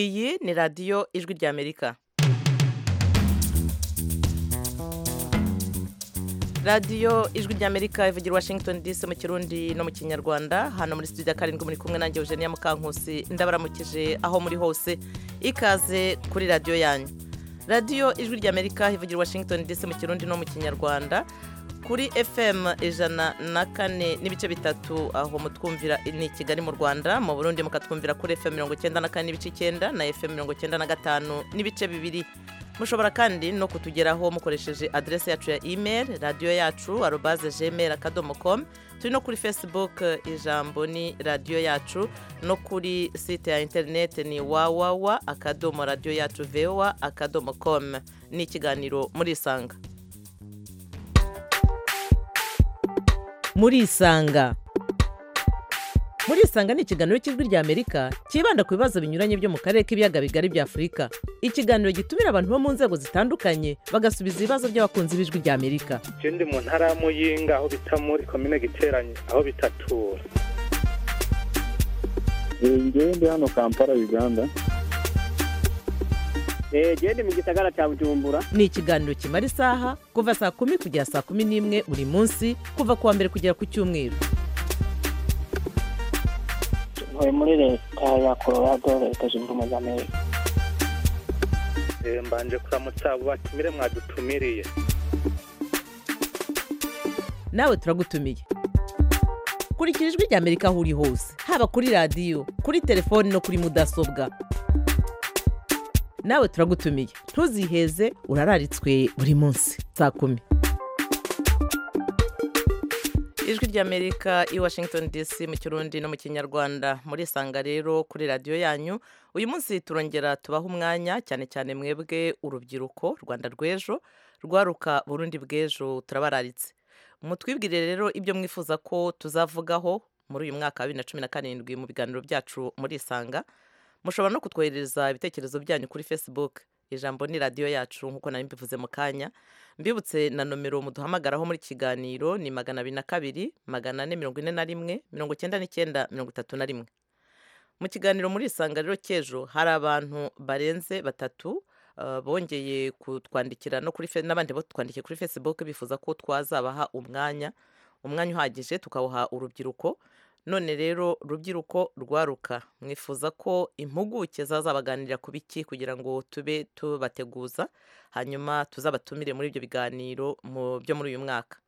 iyi ni radiyo ijwi ry'amerika radiyo ijwi ry'amerika ivugira i washington dc mu kirundi no mu kinyarwanda hano muri studio ya karindwi muri kumwe nanjye eugenia mukankusi ndabaramukije aho muri hose ikaze kuri radiyo yanyu radiyo ijwi ry'amerika ivugira i washington dc mu kirundi no mu kinyarwanda kuri fm ijana na kane n'ibice bitatu aho mutwumvira ni kigali mu rwanda mu burundi mukatwumvira kuri fm mirongo icyenda na kane n'ibice icyenda na fm mirongo icyenda na gatanu n'ibice bibiri mushobora kandi no kutugeraho mukoresheje aderesi yacu ya email radiyo yacu arobaze gmail akadomo com turi no kuri facebook ijambo ni radiyo yacu no kuri site ya interineti ni wawawa akadomo radiyo yacu vowa akadomo com ni ikiganiro murisanga murisanga murisanga ni ikiganiro cy'ijwi ry'amerika cyibanda ku bibazo binyuranye byo mu karere k'ibiyaga bigari bya afurika ikiganiro gitumira abantu bo mu nzego zitandukanye bagasubiza ibibazo by'abakunzi b'ijwi ry'amerika je ndi mu ntara ya muyinga aho bita muri komine giteranye aho bitatura ngewe ndi hano kampala uganda genda mu gisagara cya bujumbura ni ikiganiro kimara isaha kuva saa kumi kugera saa kumi n'imwe buri munsi kuva ku wa mbere kugera ku cyumweru ntuye muri leta ya colorado leta zunze ubumwe za amerika Eh, mbanje kuramutsa abo batumire mwadutumiriye nawe turagutumiye kurikira ijwi ry'amerika aho uri hose haba kuri radiyo kuri telefoni no kuri mudasobwa nawe turagutumiye ntuziheze urararitswe buri munsi saa kumi ijwi ry'amerika i washington dc mu kirundi no mu kinyarwanda murisanga rero kuri radiyo yanyu uyu munsi turongera tubaha umwanya cyane cyane mwebwe urubyiruko rwanda rw'ejo rwaruka burundi bw'ejo turabararitse mutwibwire rero ibyo mwifuza ko tuzavugaho muri uyu mwaka wa bibiri na cumi na karindwi mu biganiro byacu murisanga mushobora no kutwoherereza ibitekerezo byanyu kuri facebook ijambo ni radiyo yacu nk'uko nari mbivuze mu kanya mbibutse na nomero muduhamagaraho muri kiganiro ni magana abiri na kabiri magana ane mirongo ine na rimwe mirongo icyenda n'icyenda mirongo itatu na rimwe mu kiganiro muri isanga rero cy'ejo hari abantu barenze batatu eh, bongeye kutwandikira no kuri fe- n'abandi batwandikiye kuri facebook bifuza ko twazabaha umwanya umwanya uhagije tukawuha urubyiruko none rero rubyiruko rwaruka mwifuza ko impuguke zazabaganirira ku biki kugira ngo tube tubateguza hanyuma tuzabatumire muri ibyo biganiro mu byo muri uyu mwaka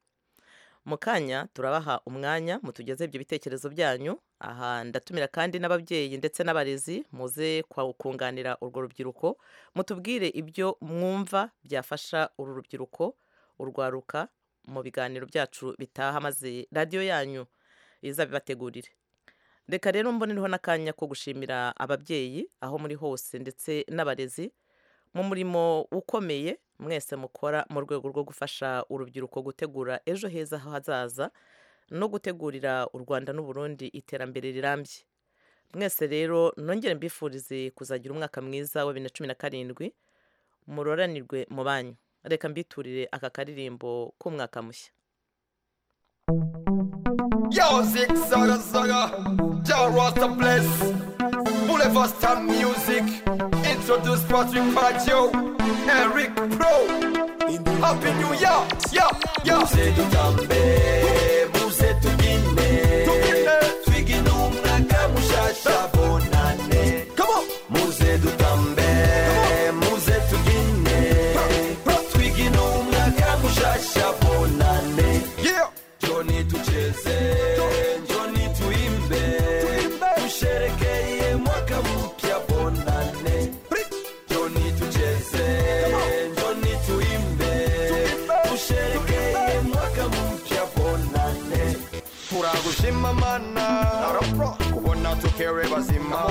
mu kanya turabaha umwanya mutugeze ibyo bitekerezo byanyu aha ndatumira kandi n'ababyeyi ndetse n'abarezi muze kwa- kunganira urwo rubyiruko mutubwire ibyo mwumva byafasha uru rubyiruko urwaruka mu biganiro byacu bitaha maze radiyo yanyu izabibategurire reka rero mbonereho n'akanya ko gushimira ababyeyi aho muri hose ndetse n'abarezi mu murimo ukomeye mwese mukora mu rwego rwo gufasha urubyiruko gutegura ejo heza hazaza no gutegurira u rwanda n'uburundi iterambere rirambye mwese rero nongere mbifurize kuzagira umwaka mwiza wa bibiri na cumi na karindwi muroranirwe mu banyu reka mbiturire aka karirimbo k'umwaka mushya Yo, Zig Zaga Zaga, John Rasta Bless, Boulevard Star Music, introduced Patrick Baggio, Eric Pro, Happy New Year, yeah, yeah. Muse tutambe, muse tugine, twigi numwaka mushasha bonane. Come on. Muse tutambe, muse tugine, twigi numwaka mushasha bonane. Yeah. Johnny tucheze, Johnny tuimbe, tusherekeye mwaka mpya bonane. Johnny tucheze, Johnny tuimbe, tusherekeye mwaka mpya bonane. turagushima mana kubona tukewe bazima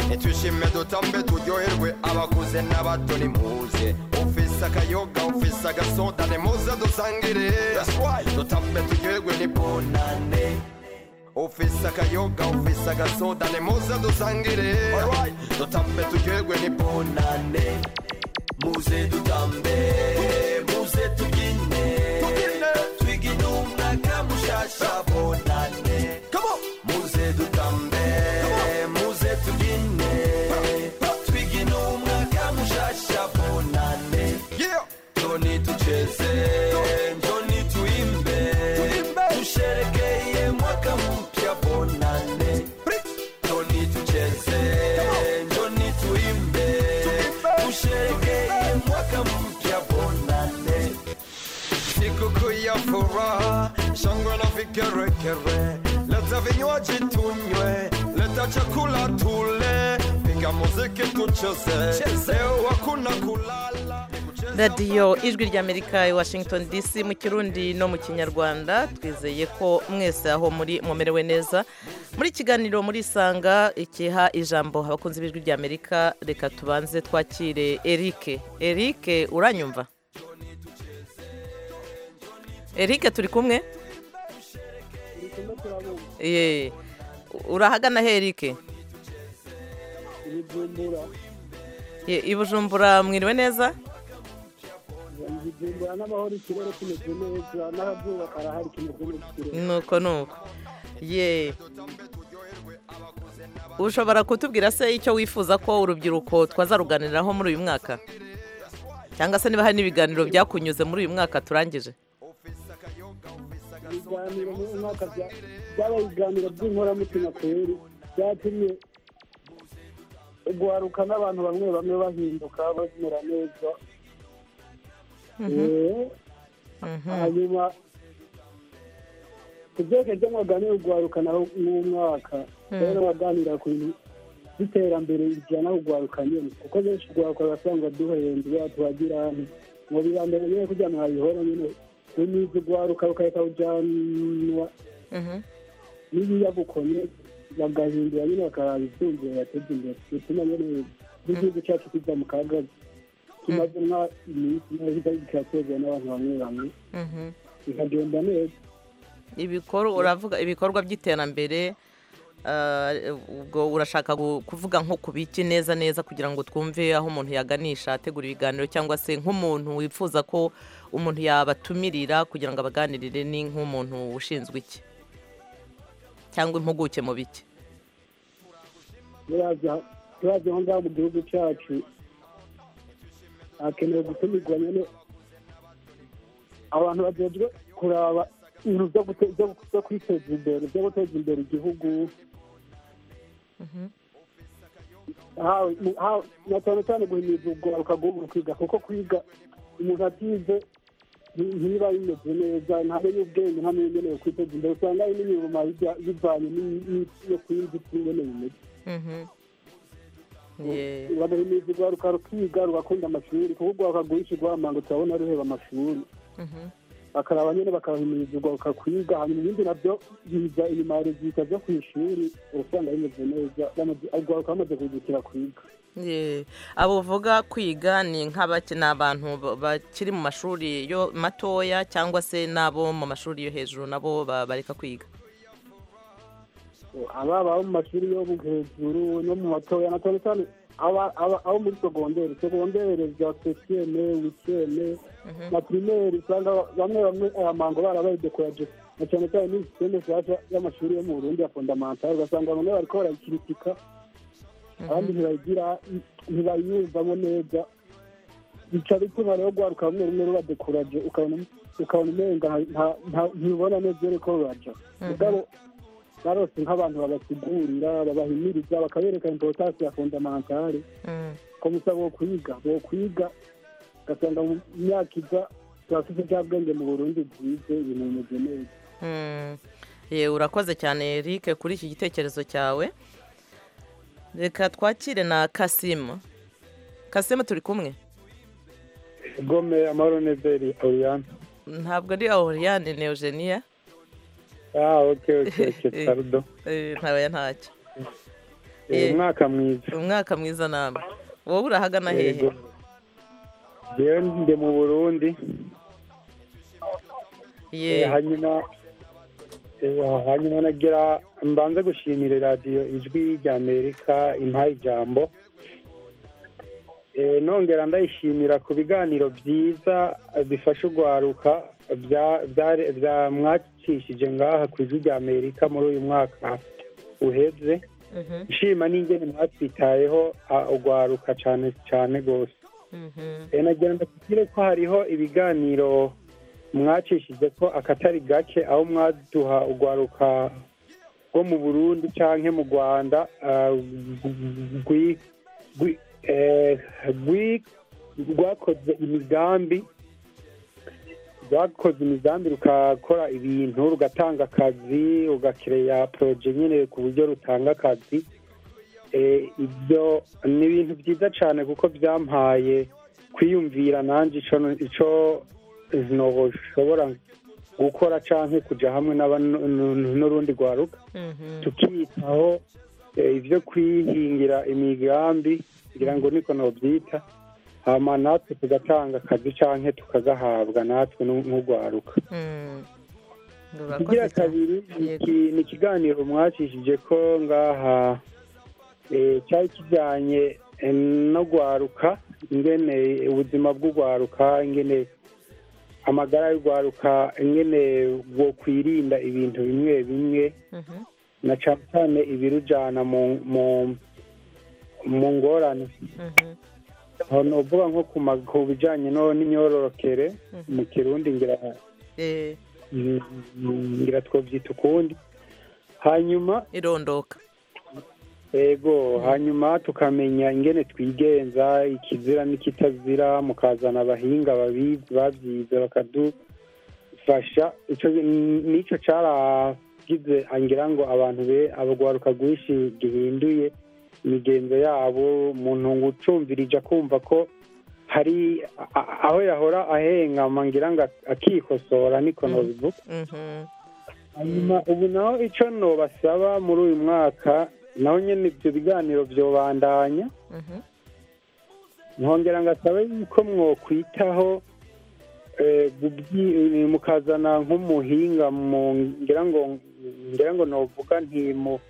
nitushime dutambe turyoherwe abakuze n'abato nimuze ufise akayoga ufise agasoda nimuze dusangire dutambe turyoherwe nibonane ufise akayoga ufise agasoda nimuze dusangire dutambe turyoherwe nibonane muze dutambe muze tugine twigine umwaka mushasha bonane muze dutambe muze tugine kupiga muziki tucheze, leo hakuna kulala ni kucheza radiyo ijwi ry'amerika i washington dc mu kirundi no mu kinyarwanda twizeye ko mwese aho muri mumerewe neza muri kiganiro muri isanga ikiha ijambo abakunzi b'ijwi ry'amerika reka tubanze twakire erike erike uranyumva erike turi kumwe Ye. urahagana he erike ibijumbura Ye, i bujumbura mwiriwe neza ibijumbura n'amahoro ikirere kimeze neza n'akazuba karahari kimeze neza ikirere nuko nuko ye ushobora kutubwira se icyo wifuza ko urubyiruko twazaruganiraho muri uyu mwaka cyangwa se niba hari n'ibiganiro byakunyuze muri uyu mwaka turangije ibiganiro muri uyu mwaka bya- byabaye ibiganiro by'inkoramutima kweri byatumye guharuka n'abantu bamwe bamwe bahinduka bamera neza Eh, Mhm. hanyuma ku byerekeye ibyo mwaganira guharuka naho n'umwaka rero baganira ku bintu by'iterambere bijyana guharuka nyine kuko benshi guharuka basanga duhembye tubagira hano mu biganiro nyine kugira ngo habihora nyine unize guharuka ukareka kujyanwa Mhm. n'ibiyagukonye bagahindura nyine bakaraba ibyumviro bateza imbere bituma nyine n'igihugu cyacu kijya mu kaga tumaze nka iminsi neza kiratezwa n'abantu bamwe bamwe Mhm. bikagenda neza ibikorwa uravuga ibikorwa by'iterambere eh, ubwo urashaka gu- kuvuga nko ku biki neza neza kugira ngo twumve aho umuntu yaganisha ategura ibiganiro cyangwa se nk'umuntu wifuza ko umuntu yabatumirira kugira ngo abaganirire ni nk'umuntu ushinzwe iki cyangwa impuguke mu biki turaza turaza aho ngaho mu gihugu cyacu hakenewe gutumirwa nyine abantu bajejwe kuraba ibintu byo gute- byo- byo kwiteza imbere byo guteza imbere igihugu Hawe- mu- hawe- na cyane cyane guhimiriza ugaruka guhugura kwiga kuko kwiga umuntu atize nti- ntiba bimeze neza ntamenye ubwenge ntamenye nyine kwiteza imbere usanga hari n'imirimo bijya- bivanye n'i- n'i- no kwiyumvira nyine bimeze Mhm. Ye- bagahimiriza urwaruka rukiga rugakunda amashuri kuko urwaruka rwinshi rwamanga turabona ruheba amashuri Mhm. bakaraba nyine bakabahimiriza urwaruka kwiga hanyuma ibindi nabyo biza inyuma ya rezita byo ku ishuri uba usanga bimeze neza bamaze- urwaruka bamaze kuhindukira kwiga Ye, abo uvuga kwiga ni nk'abaki ni abantu ba- bakiri mu mashuri yo matoya cyangwa se n'abo mu mashuri yo hejuru nabo ba- bareka kwiga ababa abo mu mashuri yo mu hejuru no mu matoya na cyane cyane aba- aba- abo muri segonderi segonderi za sesiyeme wikiyeme na pirimeri usanga bamwe bamwe aya mango barabayidekoraje na cyane cyane n'izi sisiteme zaje y'amashuri yo mu burundi ya fondamantare ugasanga bamwe bariko barayikiritika abandi ntibayigira ntibayiyumvamo neza bica bituma rero rwaruka rumwe rumwe rubadekoraje ukabona ukabona umenga nta- nta- ntibona neza ko ruraja mugabo barose nk'abantu babasigurira babahimiriza bakabereka importance ya fondamentale Mm. ko musa bo kwiga bo kwiga ugasanga mu myaka iza turafite bya bwenge mu burundi bwize ibintu bimeze neza Mm. Ye, urakoze cyane Eric kuri iki gitekerezo cyawe reka twakire na Kasimu Kasimu turi kumwe gome amahoro neberi oriyane ntabwo ari Aureliane ni Eugenia ah oke oke oke sarudo Eh, ntabaya ntacyo Eh, umwaka mwiza umwaka mwiza namwe wowe urahagana hehe yego yewe ndi mu burundi Eh, ye hanyuma eh, hanyuma nagira mbanze gushimira radiyo ijwi rya amerika impaye ijambo Eh, nongera ndayishimira ku biganiro byiza eh, bifasha urwaruka bya- bya- bya- mwacishije ngaha ku ijwi rya amerika muri uyu mwaka uheze Mhm, nshima n'ingene mwatwitayeho ah, urwaruka cyane cyane rwose mhm, Eh, nagira ngo tubwire ko hariho ibiganiro mwacishije ko akatari gake aho mwaduha urwaruka rwo mu burundi canke mu rwanda ah, rwi- rwi- eh, rwi- rwakoze imigambi rwakoze imigambi rukakora ibintu rugatanga akazi rugakireya poroje nyine ku buryo rutanga akazi ibyo ni ibintu byiza cyane kuko byampaye kwiyumvira nanjye icyo ntobo ushobora gukora cyangwa kujya hamwe n'urundi rwaruka tukiyitaho eh, ibyo kwihingira imigambi ngira ngo niko nobyita hama natwe tugatanga akazi cyangwa tukagahabwa natwe n'urwaruka igira kabiri ni iki- ni ikiganiro mwacishije ko ngaha eh, cyari kijyanye eh, no gwaruka ingene ubuzima bw'ugwaruka ingene amagara y'ugwaruka ingene bwokwirinda ibintu bimwe bimwe na cyane cyane ibirujyana mu mu- mu ngorane aho ni ukuvuga nko ku ma- ku bijyanye no- n'imyororokere mu kirundi ngira ngira twabyita ukundi hanyuma irondoka ego hanyuma tukamenya ingene twigenza ikizira n'ikitazira mukazana abahinga babizi babyize bakadufasha ico nico caragize angira ngo abantu be abagwaruka rwinshi gihinduye imigenzo yabo umuntu ngo ucumvirije akumva ko hari a- a- aho yahora ahengama ngira ngo akikosora niko nobivuga Mhm. hanyuma ubu naho icyo nobasaba muri uyu mwaka naho nyine ibyo biganiro byobandanya Mhm. nkongera ngasaba yuko mwokwitaho eh, gubyi- mukazana nk'umuhinga mu ngira ngo ngira ngo novuga nti mu-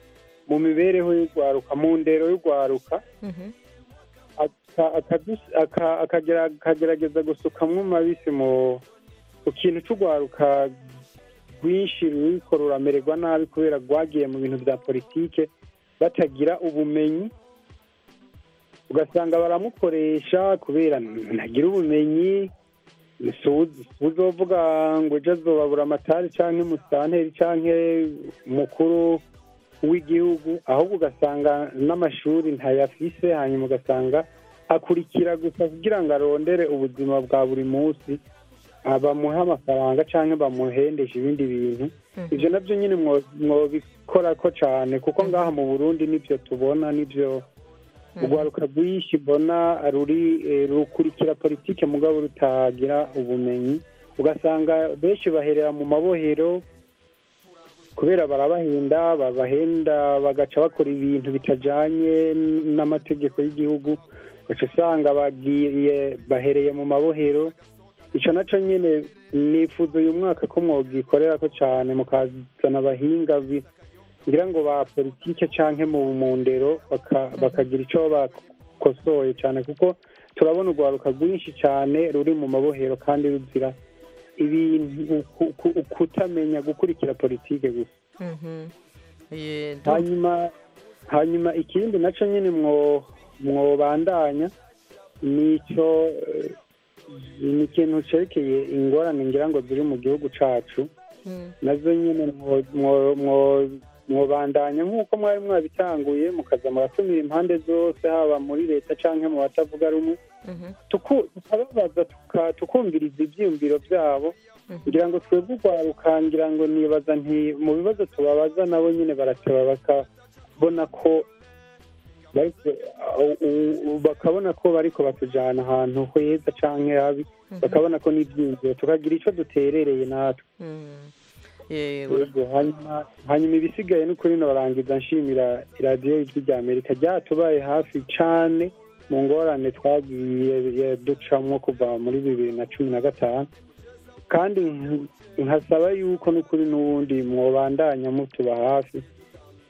mu mibereho y'urwaruka mu ndero y'urwaruka Mhm. aka- akadus- aka- akagera- akagerageza gusukamwo amabisi mu ku kintu cy'urwaruka rwinshi ruriko ruramererwa nabi kubera rwagiye mu bintu bya politike batagira ubumenyi ugasanga baramukoresha kubera ntagira ubumenyi suzi uzovuga ngo ejo azobabura amatari canke umusitanteri canke umukuru w'igihugu ahubwo ugasanga n'amashuri ntayafise hanyuma ugasanga akurikira gusa kugira ngo arondere ubuzima bwa buri munsi ah, bamuhe amafaranga cyangwa bamuhendeshe ibindi bintu ibyo nabyo nyine mwo- mwobikora ko cyane kuko ngaha mu burundi nibyo tubona nibyo urwaruka rwinshi mbona ruri eh, rukurikira politike mugabo rutagira ubumenyi ugasanga benshi baherera mu mabohero kubera barabahenda babahenda bagaca bakora ibintu bitajanye n- n'amategeko y'igihugu uca usanga bagiye bahereye mu mabohero ico naco nyene nifuza uyu mwaka ko mwogikorera ko cane mukazana abahinga bi- ngira ngo ba politike canke mu mu ndero baka- bakagira ico bakosoye cane kuko turabona urwaruka rwinshi cane ruri mu mabohero kandi ruzira ibintu ku- ku- kutamenya gukurikira politike gusa Mhm. Ye, ndu- hanyuma hanyuma ikindi nacyo nyine mwo mwobandanya ni icyo eh, ni ikintu cerekeye ingorane ngira ngo ziri mu gihugu cacu Mhm. nazo nyine mwo- mwo- mwo- mwobandanya nk'uko mwari mwabitanguye mukaza muratumira impande zose haba muri leta canke mu batavuga rumwe Mhm. tuku- tukababaza tuka- tukumviriza ibyiyumviro byabo Mhm. kugira ngo twebwe urwaruka ngira ngo nibaza nti mu bibazo tubabaza nabo nyine barateba bakabona ko bariko u- u- bakabona ko bariko batujana ahantu heza canke habi bakabona ko n'ibyiyumviro tukagira ico duterereye natwe Mhm. Yego. Yego, hanyuma hanyuma ibisigaye ni ukuri norangiza nshimira iradiyo y'ijwi rya amerika ryatubaye hafi cane mu ngorane twagiye ye- ducamwo kuva muri bibiri na cumi na gatanu kandi nk- nkasaba yuko n'ukuri n'ubundi mwobandanya mutuba hafi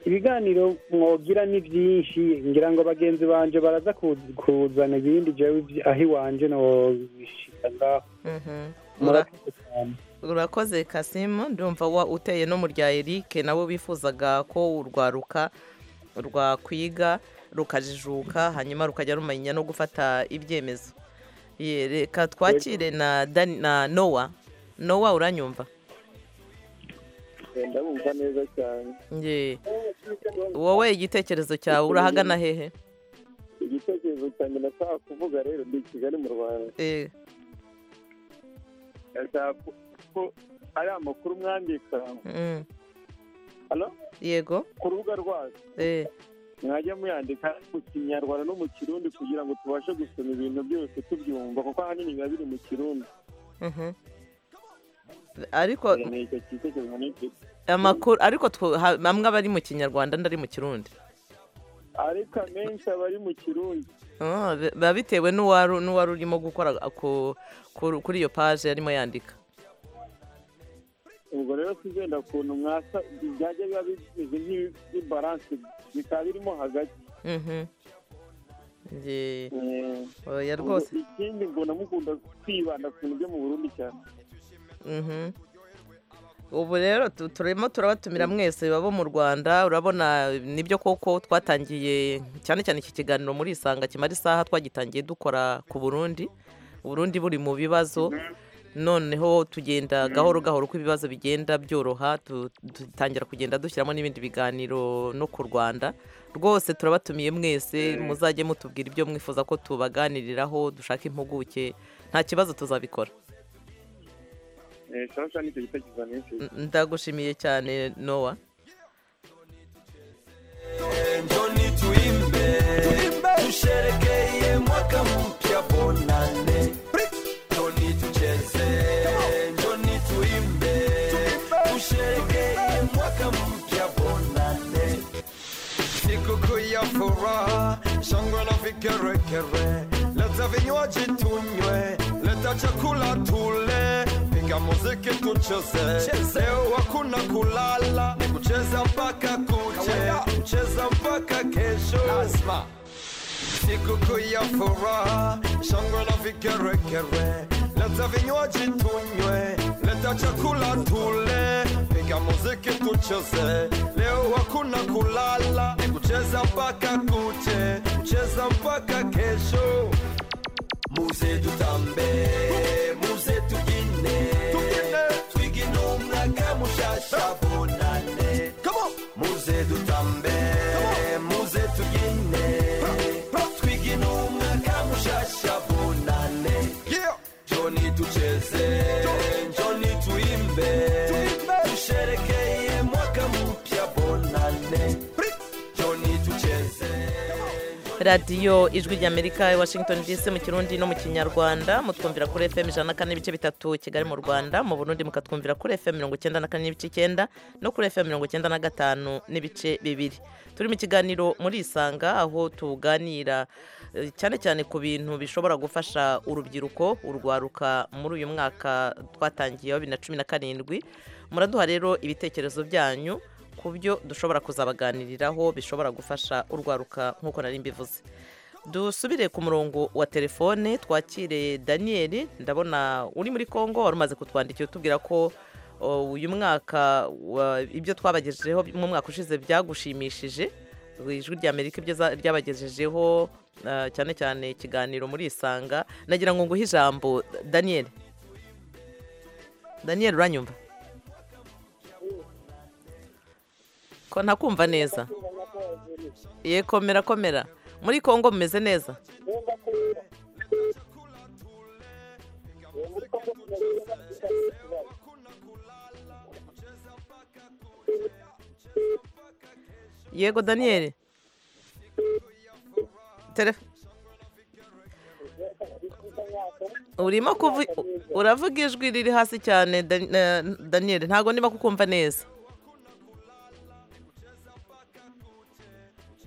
ibiganiro mwogira ni byinshi ngira ngo bagenzi banje baraza ku- kuzana ibindi jewe ibyi- aho iwanje nobishika ngaho Mhm. Ura- murakoze cyane urakoze kasimu ndumva wa uteye no mu rya eric nabo bifuzaga ko urwaruka rwakwiga rukajijuka hanyuma rukajya rumenya no gufata ibyemezo Ye, reka twakire na Dan- na nowa nowa uranyumva ndabumva neza cyane Ye. wowe igitekerezo cyawe urahagana hehe igitekerezo cyanjye nashaka kuvuga rero ndi i kigali mu rwanda Eh, ndashaka ku- ko ari amakuru mwandika mm. Hello? yego ku rubuga rwacu Eh, mwajya muyandika mu kinyarwanda no mu kirundi kugira ngo tubashe gusoma ibintu byose tubyumva kuko ahanini biba biri mu kirundi Mhm. ariko ni icyo gitekerezo n'icyo amakuru ariko two- ha- amwe aba ari mu kinyarwanda andi ari mu kirundi ariko amenshi aba ari mu kirundi Ah, bi- biba bitewe n'uwari n'uwari urimo gukora ku- ku- kuri iyo paje yarimo yandika ubwo rero tugenda ukuntu mwasa byajya biba bimeze nk'ibaranse bikaba birimo hagati Mhm. Nge- Eh, oya rwose ikindi mbona mukunda kwibanda ku bintu byo mu burundi cyane Mhm. ubu rero tu- turimo turabatumira mwese babo mu rwanda urabona nibyo koko twatangiye cyane cyane iki kiganiro muri isanga kimara isaha twagitangiye dukora ku burundi uburundi buri mu bibazo noneho tugenda gahoro gahoro uko ibibazo bigenda byoroha tu- dutangira kugenda dushyiramo n'ibindi biganiro no ku rwanda rwose turabatumiye mwese muzajye mutubwira ibyo mwifuza ko tubaganiriraho dushaka impuguke nta kibazo tuzabikora Eh, shyashya nicyo gitekerezo n'icyo N- ndagushimiye cyane nowa njoni tuimbe tusherekeye mwaka mpya bonane njoni tucheze njoni tuimbe tusherekeye mwaka mpya bonane sikukuu ya furaha shangwe na vigeregere leta vinywaji tunywe leta chakula tule piga muziki tucheze leo hakuna kulala ni kucheza mpaka kuche kucheza mpaka kesho Lazima. sikukuu ya furaha shangwe na vigeregere leta vinywaji tunywe leta chakula tule piga muziki tucheze leo hakuna kulala ni kucheza mpaka kuche kucheza mpaka kesho muze tutambe muze tugine twiginumna kamushashabonane muze dutambe muze tugine twiginumna kamushashabonane joni tucheze joni tuimbe tusherekeye mwaka mpya bonane joni tucheze radiyo ijwi ry'amerika i washington dc mu kirundi no mu kinyarwanda mutwumvira kuri fm ijana na kane n'ibice bitatu kigali mu rwanda mu burundi mukatwumvira kuri fm mirongo icyenda na kane n'ibice icyenda no kuri fm mirongo icyenda na gatanu n'ibice bibiri turi mu kiganiro muri isanga aho tuganira eh, cyane cyane ku bintu bishobora gufasha urubyiruko urwaruka muri uyu mwaka twatangiye wa bibiri na cumi na karindwi muraduha rero ibitekerezo byanyu ku byo dushobora kuzabaganiriraho bishobora gufasha urwaruka nk'uko nari mbivuze dusubire ku murongo wa telefone twakire daniyeli ndabona uri muri congo wari umaze kutwandikira utubwira ko o, uyu mwaka wa- ibyo twabagejejeho mu mwaka ushize byagushimishije ijwi ry'amerika ibyo za- ryabagejejeho ah, cyane cyane ikiganiro muri isanga nagira ngo nguhe ijambo daniyeli daniyeli uranyumva ko ntakumva neza ye komera komera muri congo mumeze neza yego daniyeli Telef- urimo kuvu uravuga ijwi riri hasi cyane Dan- eh, daniyeli ntabwo niba kukumva neza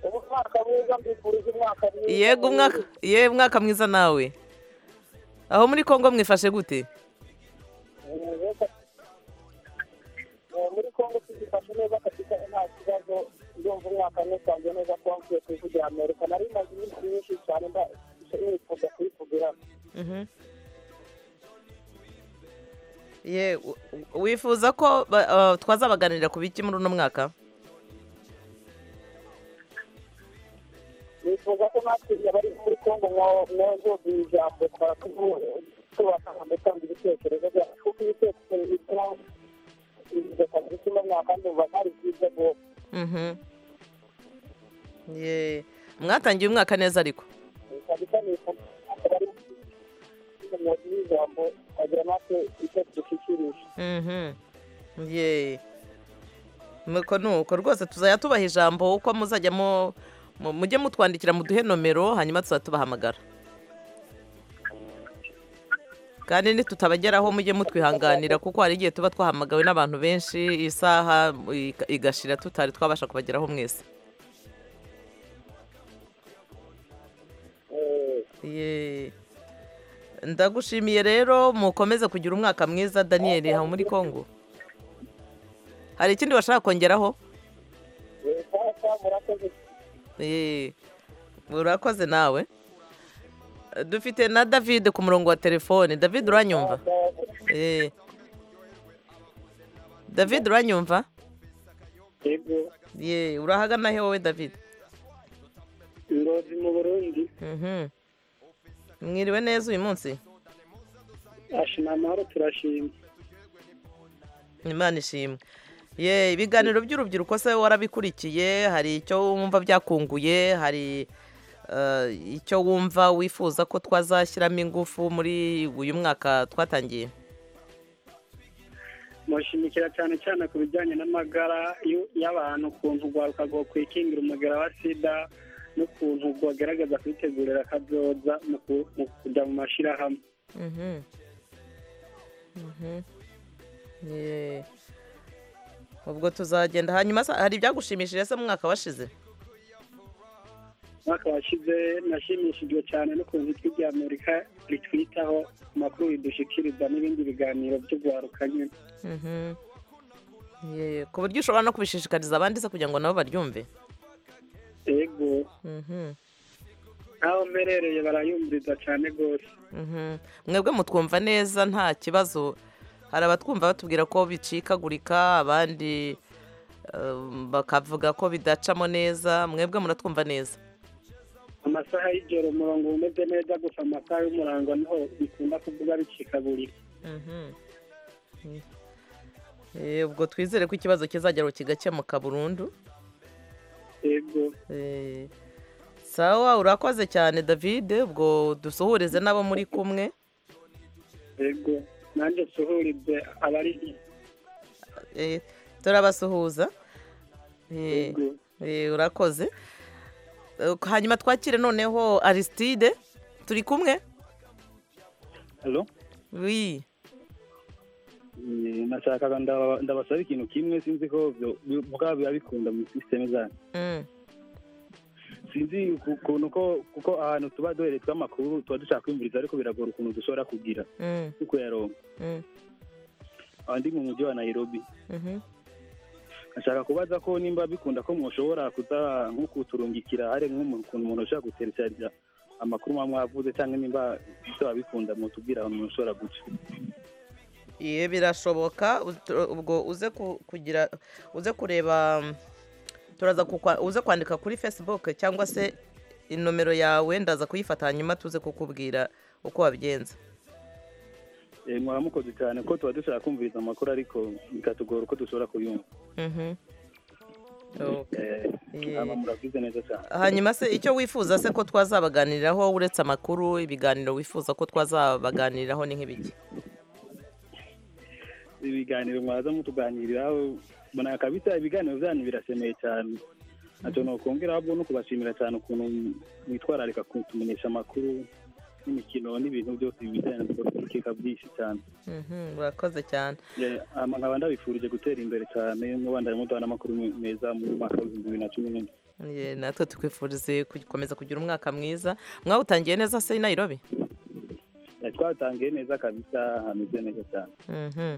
umwaka mwiza mbifurije umwaka mwiza yego umwaka ye umwaka mwiza nawe aho muri congo mwifashe gute Eh, muri congo tugifashe neza kabisa nta kibazo ndumva umwaka nusanze neza ko wavuye ku ijwi rya amerika nari maze iminsi myinshi cyane nda- nifuza kuyivugira Mhm. ye w- w- wifuza ko ba- ah, twazabaganirira ku biki muri uno mwaka nifuza ko natwe abari muri congo mwazumva iri jambo twaba tuvuye- tubasha gutanga ibitekerezo byacu kuko ibitekerezo bituma kabisa uno mwaka ndumva ntari byiza rwose Mhm. ye mwatangiye umwaka neza ariko kabisa nifuza ko bari muri ijambo twagira natwe icyo dushyikirije Mhm. ye nuko nuko rwose tuzajya tubaha ijambo uko muzajya mu Mu- mujye mutwandikira muduhe nomero hanyuma tuzaba tubahamagara kandi nitutabageraho mujye mutwihanganira kuko hari igihe tuba twahamagawe n'abantu benshi isaha iga- igashira tutari twabasha kubageraho mwese Ye. ndagushimiye rero mukomeze kugira umwaka mwiza daniel haba muri congo hari ikindi washaka kongeraho Ye. urakoze nawe dufite na david ku murongo wa telefone david uranyumva Eh. david uranyumva ye urahagana he wowe david ingozi mu burundi Mhm. mwiriwe neza uyu munsi ashima amahoro turashima imana ishimwe ye ibiganiro by'urubyiruko se warabikurikiye hari icyo wumva byakunguye hari eh, icyo wumva wifuza ko twazashyiramo ingufu muri uyu mwaka twatangiye mushimikira cyane cyane ku bijyanye n'amagara y'u- y'abantu ukuntu ugwaruka gukwikingira umugera wa sida n'ukuntu gwageragaza kwitegurira akazoza mu ku- mu kujya mu mashyirahamwe Mhm. Mhm. Ye. ubwo tuzagenda hanyuma sa- hari ibyagushimishije se mu mwaka washize umwaka washize nashimishijwe cyane n'ukuntu ijwi rya amerika ritwitaho amakuru ridushikiriza n'ibindi biganiro by'ugwaruka nyine Mhm. Ye, ku buryo ushobora no kubishishikariza abandi se kugira ngo nabo baryumve yego Mhm. aho mperereye barayumviriza cyane rwose Mhm. mwebwe mutwumva neza nta kibazo hari abatwumva batubwira ko bicikagurika abandi eh, bakavuga ko bidacamo neza mwebwe muratwumva neza amasaha y'ijoro umurongo uba umeze neza gusa amasaha y'umurango niho bikunda kuvuga bicikagurika Mhm. Mm. Eh, ubwo twizere ko ikibazo kizageraho kigakemuka burundu yego Eh, sawa urakoze cyane david ubwo dusuhurize n'abo muri kumwe yego nanjye suhurize abari Eh, turabasuhuza Eh, yego eh, urakoze Eh, hanyuma twakire noneho aristide turi kumwe Hello? wi Eh, nashakaga ndaba- ndabasaba ikintu kimwe sinzi ko byo- bi- bwaba biba bikunda muri system zanyu Mm, sinzi ku- ukuntu ko kuko ahantu tuba duheretswe amakuru tuba dushaka kwimviriza ariko biragora ukuntu dushobora kugira mm, no kuyaronka mm, aho ndi mu mujyi wa nairobi mhm. nashaka kubaza ko nimba bikunda ko mushobora kuza nko kuturungikira hari nk'ukuntu umuntu ashobora guteretsarya amakuru muba mwavuze cyangwa nimba bizaba bikunda mutubwira ahantu umuntu ushobora guca Ye, birashoboka ut- ubwo uze ku- kugira uze kureba mm, turaza kukwa- uze kwandika kuri facebook cyangwa se inomero yawe ndaza kuyifata hanyuma tuze kukubwira uko wabigenza Eh, mwaba mukoze cyane ko tuba dushaka kumviriza amakuru ariko bikatugora uko dushobora kuyumva Mhm. Okay. Eh, Ye. hama murabize neza cyane hanyuma se icyo wifuza se ko twazabaganiriraho uretse amakuru ibiganiro wifuza ko twazabaganiriraho ni nk'ibiki ibiganiro mwaza mutuganiriraho mbona kabisa ibiganiro byanyu birasemeye cyane ntacyo nokongeraho ahubwo no kubashimira cyane ukuntu mwitwararika kutumenyesha amakuru n'imikino n'ibintu byose bijyanye na politike byinshi cyane Mhm, urakoze cyane Eh, hama nkaba ndabifurije gutera imbere cyane mubandanye muduha n'amakuru meza mu mwaka w'ibihumbi bibiri na cumi n'indwi Ye, natwe tukwifurize gukomeza kugira umwaka mwiza mwawutangiye neza se i nairobi Eh, twatangiye neza kabisa hameze neza cyane Mhm.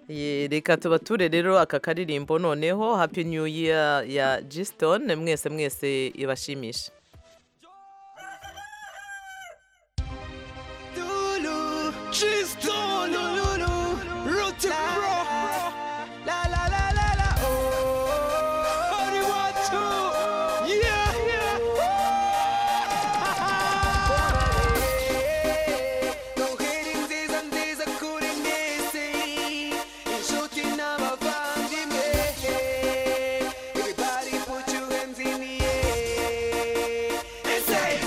Ye, reka tubature rero aka karirimbo noneho happy new year ya gisitone mwese mwese ibashimishe Lulu, she's done, Lulu, root to grow. La la la la la, oh. Only one, two, yeah, yeah. No hitting these and these are couldn't miss it. And shooting I'm a band in the head. Everybody put your hands in the air.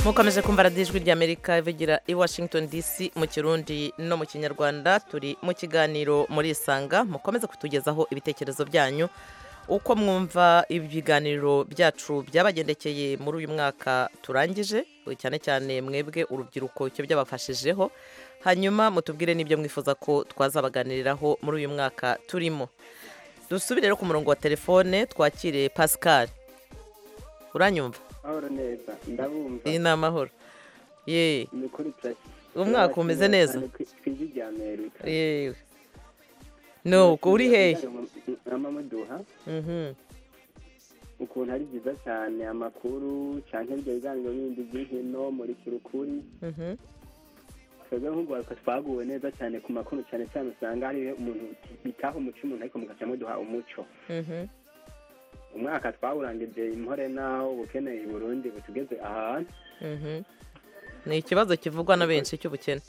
mukomeje kumva radiyo ijwi ry'amerika ivugira i washington dc mu kirundi no mu kinyarwanda turi mu kiganiro murisanga mukomeze kutugezaho ibitekerezo byanyu uko mwumva ibiganiro byacu byabagendekeye muri uyu mwaka turangije cyane cyane mwebwe urubyiruko icyo byabafashijeho hanyuma mutubwire n'ibyo mwifuza ko twazabaganiriraho muri uyu mwaka turimo dusubire rero ku murongo wa telefone twakire pascal uranyumva amahoro neza ndabumva iyi ni amahoro yeee ni ukuri turashyize umwaka umeze neza twizigamire yewe no uri hehe amamuduha Mhm. ukuntu ari byiza cyane amakuru cyane ibyo biganiro bindi by'inkino muri kurukuri Mhm. twebwe nk'urwaruka twaguwe neza cyane ku makuru cyane cyane usanga hari umuntu bitaha umuco umuntu ariko mugaca muduha umuco Mhm. umwaka twawurangije impore nawo ubukeneye i burundi butugeze ahantu Mhm. ni ikibazo kivugwa na benshi cy'ubukene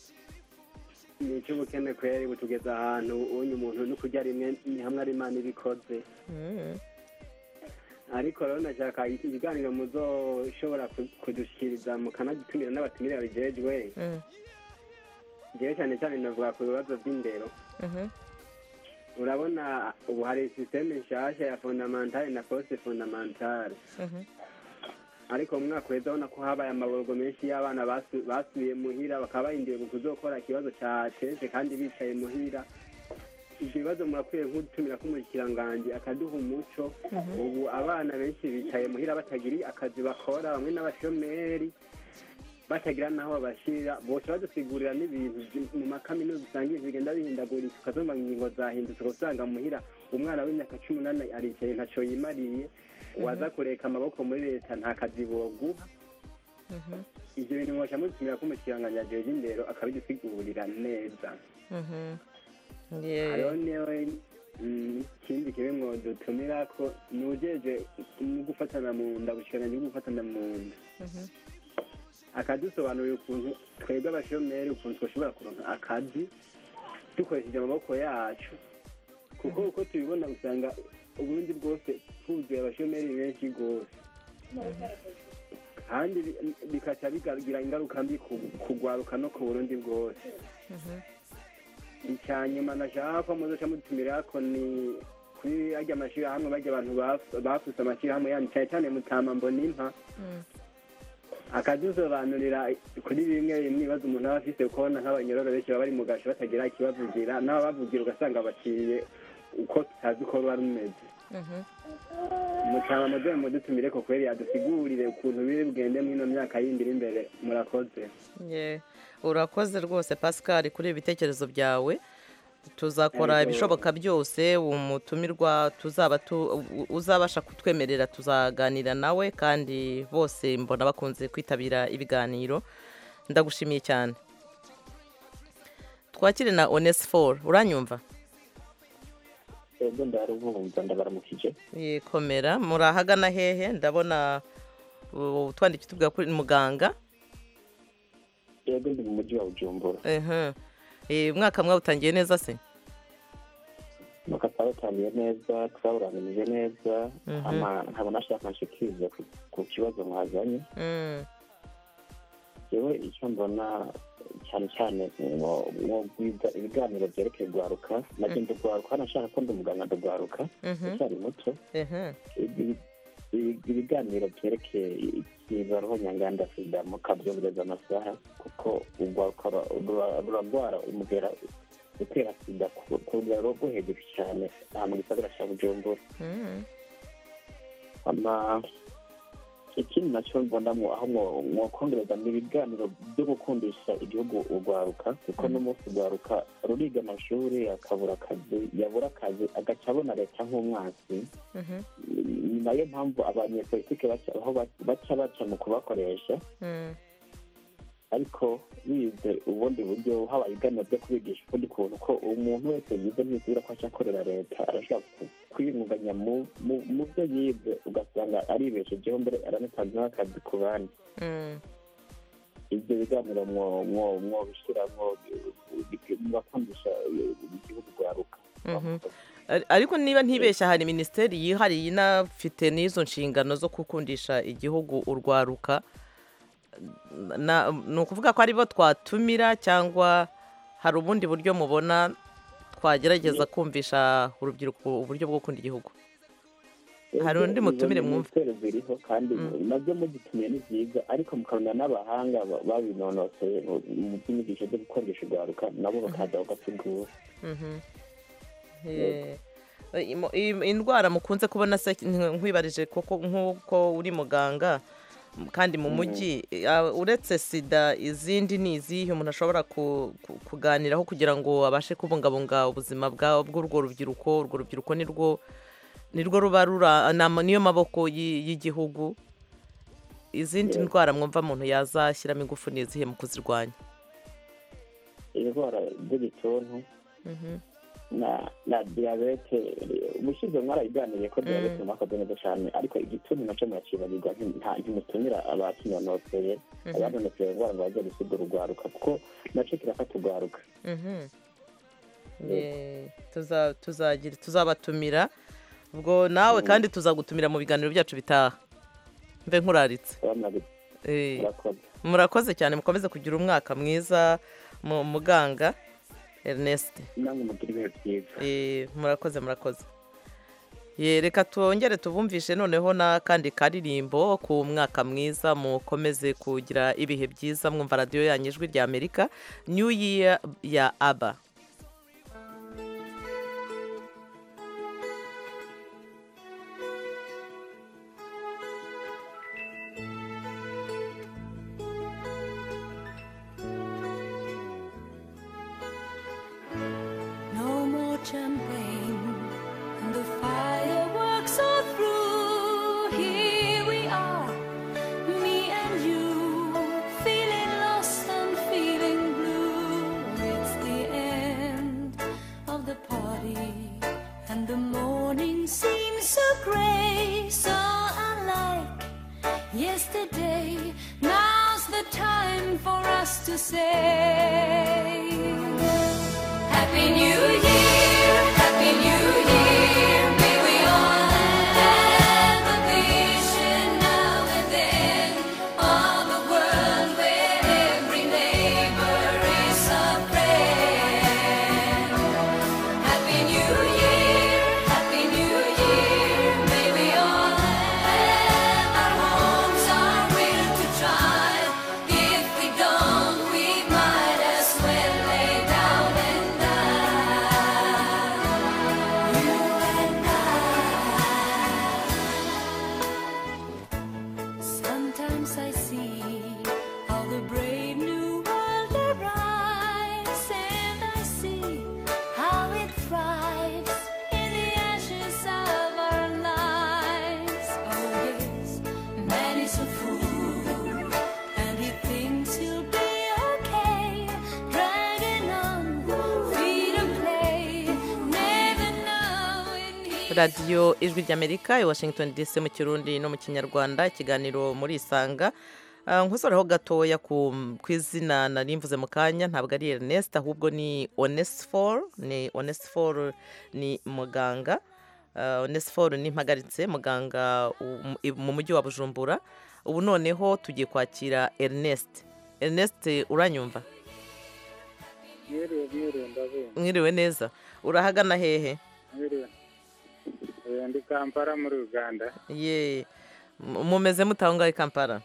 ni icy'ubukene kweri butugeze ahantu unye umuntu no kurya rimwe ni hamwe ari imana ibikoze Mhm. ariko rero nashaka ibiganiro muzoshobora ku- kudushyikiriza mukanadutumira n'abatumira bijejwe Mhm. ngewe cyane cyane navuga ku bibazo by'indero Mhm. urabona ubu hari sisiteme nshasha ya fondamentale na posite fondamentale Mhm. ariko mu mwaka uheze ubona ko habaye amaborogo menshi y'abana basu- basubiye muhira bakaba barindiye ngo kuzokora ikibazo cya kenshi kandi bicaye muhira ibyo bibazo murakwiye nk'utumira k'umushyikiranganje akaduha umuco ubu abana benshi bicaye muhira batagiri akazi bakora bamwe n'abashomeri batagira n'aho babashyirira bose badusigurira n'ibintu by- mu makaminuza usanga ibintu bigenda bihindagurika ukazumva ingingo zahindutse ugasanga muhira umwana w'imyaka cumi n'umunani aricaye ntaco yimariye waza kureka amaboko muri leta nta kazi boguha Mhm. ibyo bintu mwaca mutumira ko umushyiranganje ajejwe indero akabidusigurira neza Mhm. Yewe. hariho newe mm, ikindi kimwe mwodutumira ko ni ujejwe mu gufatana mu nda ubushikiranganji bwo gufatana mu nda Mhm. akadusobanurira ukuntu twebwe abashomeri ukuntu twashobora kuronka akazi dukoresheje amaboko yacu kuko uko tubibona usanga ubundi bwose twuzuye abashomeri benshi rwose kandi bi- bikaca bigira ingaruka mbi ku- kugwaruka no ku burundi bwose icya nyuma nashaka ko muzoca mudutumira ko ni kuri ajya amashyirahamwe bajya abantu baf- bafuse amashyirahamwe yandi cyane cyane mutamambo n'impa akadusobanurira kuri bimwe bimwe ibibazo umuntu aba afite kubona nk'abanyororo benshi baba bari mu gasho batagira ikibavugira naho bavugira ugasanga bakiriye uko tutazi uko ruba rumeze Mhm. mutaba muduhe mudutumire ko kubera yadusigurire ukuntu biri bugende mw'ino myaka yindi iri imbere murakoze Ye, urakoze rwose pascal kuri ibi bitekerezo byawe tuzakora ibishoboka byose umutumirwa tuzaba tu- uzabasha kutwemerera tuzaganira nawe kandi bose mbona bakunze kwitabira ibiganiro ndagushimiye cyane twakire na onesiforo uranyumva twebwe ndarubumva ndabaramukije yekomera muri ahagana hehe ndabona uh, utwandikiye utubwira kuri muganga twebwe ndi mu mujyi wa bujumbura Ehe. Eh, umwaka mwawutangiye neza se nuko twabatangiye neza twawuranganije neza Mhm. hama nkaba nashaka nshikiriza ku- ku kibazo mwazanye Mm, yewe icyo mbona cyane cyane mwo- mwogwiga ibiganiro byerekeye rwaruka nabyo ndugwaruka nashaka ko ndi umuganga ndugwaruka mhm, ucyari muto ehe. ibi- ibi- ibiganiro byerekeye ikibaroho nyanganda sida mukabyongereza amasaha kuko urwaruka rura- rura- ruragwara umugera gutera sida ku ku rugero rwo hejuru cyane aha mu gisagara cya bujumbura Mm, ama ikindi nacyo mbonamo aho mwo- mwokongereza ni ibiganiro byo gukundisha igihugu urwaruka kuko n'umunsi urwaruka ruriga amashuri akabura akazi yabura akazi agaca abona leta nk'umwansi mhm, ni nayo mpamvu abanyepolitike baca aho ba- baca baca mu kubakoresha mm, ariko bize ubundi buryo habaye ibiganiro byo kubigisha ukundi kuntu ko umuntu wese yize ntisubira ko aca akorera leta arashobora ku- kwiyunganya mu- mu- mu byo yize ugasanga aribeshejeho mbere aranatanze n'akazi ku bandi mm, ibyo biganiro mwo- mwo- mwobishyiramo mubakundisha igihugu rwaruka mhm. Ar- ariko niba ntibeshya hari minisiteri yihariye inafite n'izo nshingano zo gukundisha igihugu urwaruka na- ni ukuvuga ko aribo twatumira cyangwa hari ubundi buryo mubona twagerageza kumvisha urubyiruko uburyo bwo gukunda igihugu hari undi mutumire mwumve ibitero biriho kandi nabyo mugitumye ni byiza ariko mukamenya n'abahanga ba- babinonosoye mu- mu by'inyigisho byo gukoresha urwaruka nabo bakaza bagasigura Mhm. Eh, imo- im- indwara mukunze kubona se nk- nkwibarije koko nk'uko uri muganga m- kandi mu Mhm. mujyi ah, uretse sida izindi ni izihe umuntu ashobora ku- ku- kuganiraho kugira ngo abashe kubungabunga ubuzima bwa- bw'urwo rubyiruko urwo rubyiruko ni rwo ni rwo ruba rura ni ama- niyo maboko y'i- y'igihugu izindi Yes. ndwara mwumva umuntu yazashyiramo ingufu ni izihe mu kuzirwanya indwara z'igituntu na na diyabete umushize mwarabiganiriye ko diyabete Mm. mwakoze neza cyane ariko igituntu nacyo murakibagirwa nti- nta- ntimutumira abakinonosoye Mhm. abanonosoye indwara ngo bajye gusigura urwaruka kuko nacyo kirafata urwaruka Mhm. Yego. Eh, tuza- tuzagira tuzabatumira ubwo nawe kandi tuzagutumira mu biganiro byacu bitaha mbe nkuraritse Eh, murakoze murakoze cyane mukomeze kugira umwaka mwiza mu muganga Ernest namwe mugira ibihe byiza Eh, murakoze murakoze Eh, reka twongere tubumvishe noneho n'akandi karirimbo ku mwaka mwiza mukomeze kugira ibihe byiza mwumva radiyo yanyu ijwi rya amerika new year ya aba No more champagne, and the fireworks are through. Here we are, me and you, feeling lost and feeling blue. It's the end of the party, and the morning seems so grey, so unlike yesterday. Now's the time for us to say Happy New Year, Happy New Year. May we all have a vision now and then of a world where every neighbor is a friend. Happy New Year, Happy New Year. May we all have our homes are real to try. If we don't, we might as well lay down and die. You and I. Sometimes I see how the brave new world arrives, and I see how it thrives in the ashes of our lives. Oh yes, man is a fool, and he thinks he'll be okay, dragging on, free to play, never knowing he. radiyo ijwi ry'amerika i washington dc mu kirundi no mu kinyarwanda ikiganiro muri isanga Ah, nkusoreho gatoya ku, ku izina nari mvuze mu kanya ntabwo ari ernest ahubwo ni onesfor ni onesfor ni muganga Ah, onesfor ni mpagaritse muganga u- mu- mu mujyi wa bujumbura ubu noneho tugiye kwakira ernest ernest uranyumva Mwiriwe mwiriwe ndabuye mwiriwe neza urahagana hehe mwiriwe Eh, ndi kampara muri uganda ye M- mumeze mutahongaho i kampala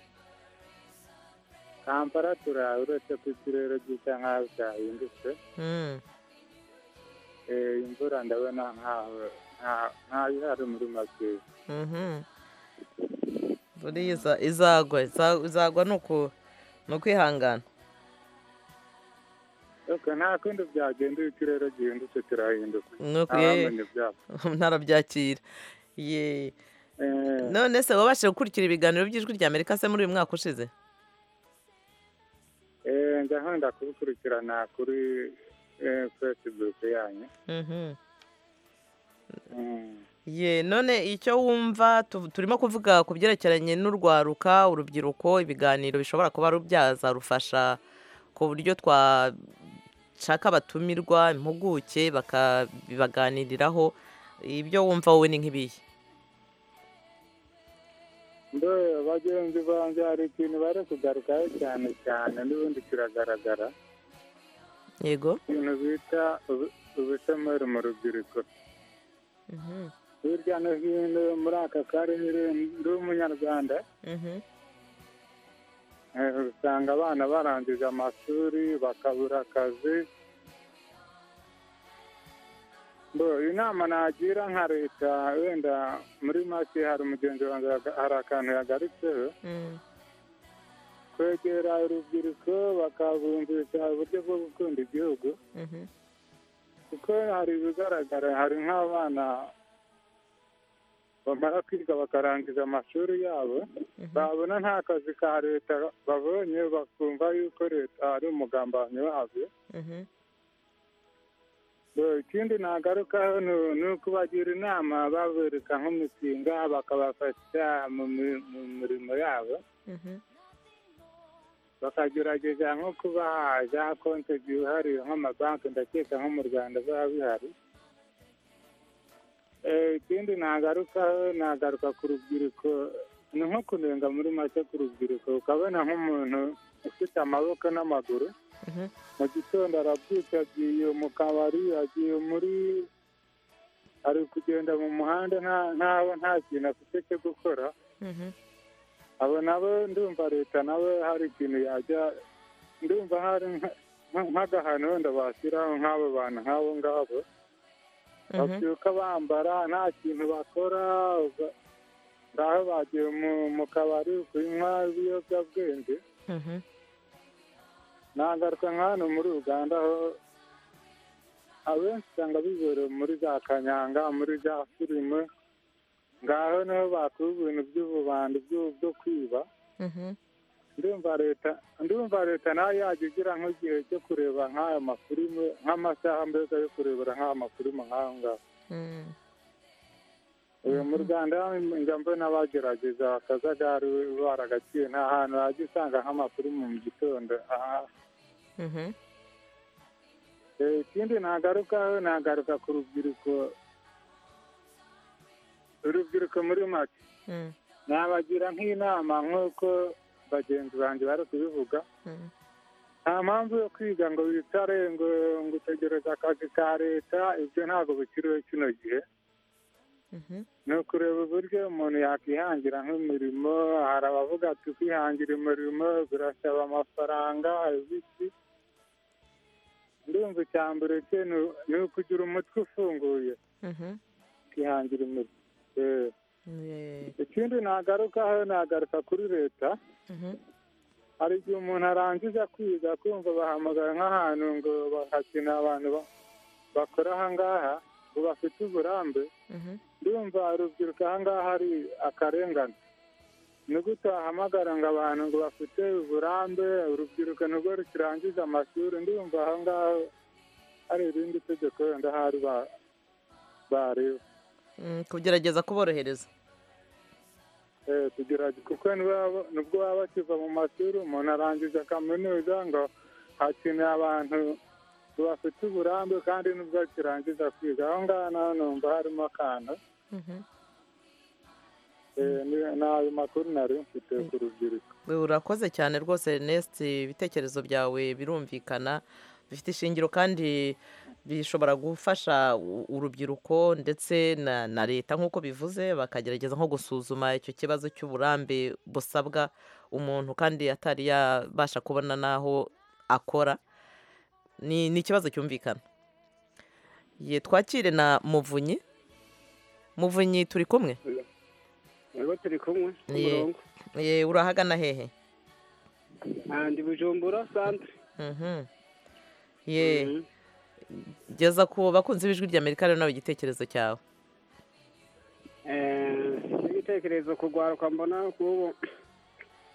kampara turawe uretse ko ikirere gisa nk'aho cyahindutse Mm. Eh, imvura ndabona nk'aho nka- nk'aho ihari muri makeya Mhm. buriya iza- izagwa iza- izagwa ni uku- ni ukwihangana Aka nta kundi byagenda iyo ikirere gihindutse kirahinduka Nuko ye- ntawamenya ibyabo ntarabyakira ye none se wabashije gukurikira ibiganiro by'ijwi rya amerika se muri uyu mwaka ushize Eh, njya nkunda kubikurikirana kuri eh, facebook yanyu Mhm. Mm. ye none icyo wumva tu- turimo kuvuga ku byerekeranye n'urwaruka urubyiruko ibiganiro bishobora kuba rubyaza rufasha ku buryo twashaka abatumirwa impuguke bakabibaganiriraho ibyo wumva wowe ni nk'ibihe mbe bagenzi banjye hari ikintu bari kugarukaho cyane cyane n'ubundi kiragaragara yego ikintu bita ubu- ubushomeri mu rubyiruko hirya no hino muri aka karere ndi umunyarwanda eh, usanga abana barangije amashuri bakabura akazi Bo, inama nagira nka leta wenda muri make hari umugenzi wanjye yaga- hari akantu yagarutseho kwegera urubyiruko bakabumvisha uburyo bwo gukunda igihugu kuko hari ibigaragara hari nk'abana bamara kwiga bakarangiza amashuri yabo babona nta kazi ka leta babonye bakumva yuko leta ari umugambanyi wabyo Bo, ikindi nagarukaho ni- ni ukubagira inama babereka nk'imishinga bakabafasha mu mi- mu mirimo yabo bakagerageza nko kuba za konti zihariye nk'amabanki ndakeka nko mu rwanda biba bihari Eh, ikindi nagarukaho nagaruka ku rubyiruko ni nko kunenga muri make ku rubyiruko ukabona nk'umuntu ufite amaboko n'amaguru mu gitondo arabyuka agiye mu kabari agiye muri ari kugenda mu muhanda nta- ntaho nta kintu afite cyo gukora abo nabo ndumva leta nawe hari ikintu yajya ndumva hari nka- nka- nk'agahano wenda bashyiraho nk'abo bantu nk'abo ngabo babyuka bambara nta kintu bakora uga- ngaho bagiye mu- mu kabari kunywa ibiyobyabwenge nagaruka nka hano muri uganda aho abenshi usanga bibereye muri za kanyanga muri za filime ngaho niho bakora ibintu by'ububandi byo- byo kwiba ndumva leta ndumva leta nayo yajya igira nk'igihe cyo kureba nk'aya mafilime nk'amasaha mbega yo kurebera nk'aya mafilime nk'aho ngaho Eh, mu rwanda njya mbona bagerageza akajagari baragaciye nta hantu wajya usanga nk'amafilime mu gitondo aha Eh, ikindi nagarukaho nagaruka ku rubyiruko urubyiruko muri make nabagira nk'inama nk'uko bagenzi banjye bari kubivuga nta mpamvu yo kwiga ngo wicare ngo ngo utegereze akazi ka leta ibyo ntabwo bikiriho kino gihe ni ukureba uburyo umuntu yakwihangira nk'imirimo hari abavuga ati kwihangira imirimo birasaba amafaranga ibiki ndumva icya mbere cye ni- ni ukugira umutwe ufunguye ukihangira imirimo Eh. ikindi nagarukaho nagaruka kuri leta hari igihe umuntu arangiza kwiga kumva bahamagara nk'ahantu ngo bahakina abantu ba- bakora ahangaha ngo bafite uburambe ndumva urubyiruko ahangaha hari akarengane ni gute wahamagara ngo abantu ngo bafite uburambe urubyiruko nubwo rukirangiza amashuri ndumva ahangaha hari irindi tegeko wenda hari ba- bareba Mm, kugerageza kuborohereza Eh, tugerage kuko niba- nubwo baba bakiva mu mashuri umuntu arangiza kaminuza ngo hakeneye abantu bafite uburambe kandi nubwo akirangiza kwiga aho ngaho naho numva harimo akantu Eh, ni- ni ayo makuru nari mfite ku rubyiruko We, urakoze cyane rwose Ernest ibitekerezo byawe birumvikana bifite ishingiro kandi bishobora gufasha u- urubyiruko ndetse na, na leta nk'uko bivuze bakagerageza nko gusuzuma icyo kibazo cy'uburambe busabwa umuntu kandi atari yabasha kubona n'aho akora ni, ni ikibazo cyumvikana ye twakire na muvunyi muvunyi turi kumwe Ntabwo turi kumwe ku Ye. murongo ye urahagana hehe ndi bujumbura santire Mhm. ye geza ku bakunzi b'ijwi ry'amerika rero nawe igitekerezo cyawe igitekerezo ku rwaruka mbona kubu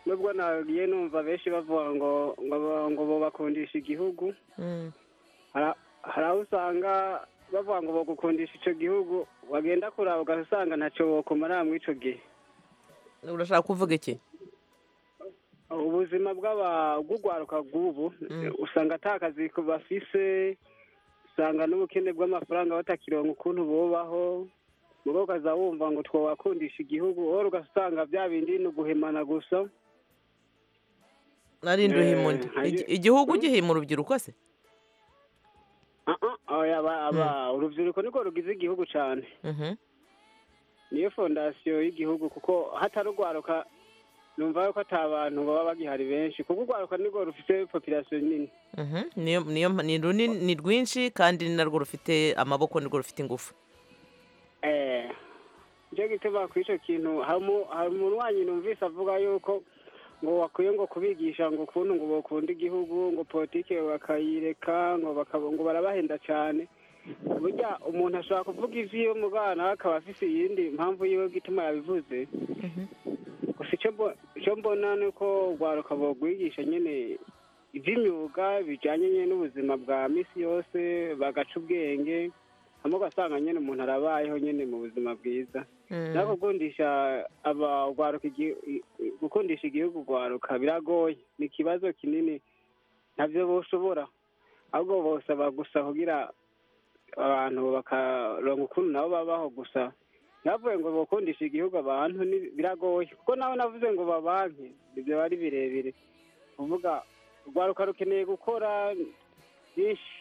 nubwo nagiye numva benshi bavuga ngo ngo ngo bo bakundisha igihugu Hara- hari aho usanga bavuga ngo bagukundisha icyo gihugu wagenda kuraba ugasanga ntacyo bokumara muri icyo gihe urashaka kuvuga iki ubuzima bw'aba bw'urwaruka bw'ubu usanga ata kazi ku bafise usanga n'ubukene bw'amafaranga batakironka ukuntu bubaho mugo ukaza wumva ngo twawakundisha igihugu wowe ugasanga bya bindi ni uguhemana gusa nari nduhimundi Eh, hari- igihugu gihima urubyiruko se oya aba- aba- urubyiruko niko rugize igihugu cyane Mhm. niyo fondasiyo y'igihugu kuko hatari urwaruka numva yuko ata bantu baba bagihari benshi kuko urwaruka nirwo rufite popirasiyo nini Mhm. niyo niyo ni runini ni rwinshi kandi ni narwo rufite amaboko nirwo rufite ingufu Eh, nicyo gituma ku icyo kintu hari umu- hari umuntu wanyu numvise avuga yuko ngo bakwiye ngo kubigisha ngo ukuntu ngo bakunda igihugu ngo politike bakayireka ngo bakaba ngo barabahenda cyane burya umuntu ashobora kuvuga iby'iwe mu bana akaba afite iyindi mpamvu yiwe gituma yabivuze gusa icyo mbo- icyo mbona ni uko urwaruka bagwigisha nyine iby'imyuga bijyanye nyine n'ubuzima bwa minsi yose bagaca ubwenge hano ugasanga nyine umuntu arabayeho nyine mu buzima bwiza naho gukundisha aba- urwaruka igi- i- i- gukundisha igihugu urwaruka biragoye ni ikibazo kinini ntabyo boshobora ahubwo bosaba gusa kugira abantu bakaronka ukuntu nabo babaho gusa navuye ngo bakundisha igihugu abantu ni- biragoye kuko nawe navuze ngo babanke ibyo bari birebire kuvuga urwaruka rukeneye gukora byinshi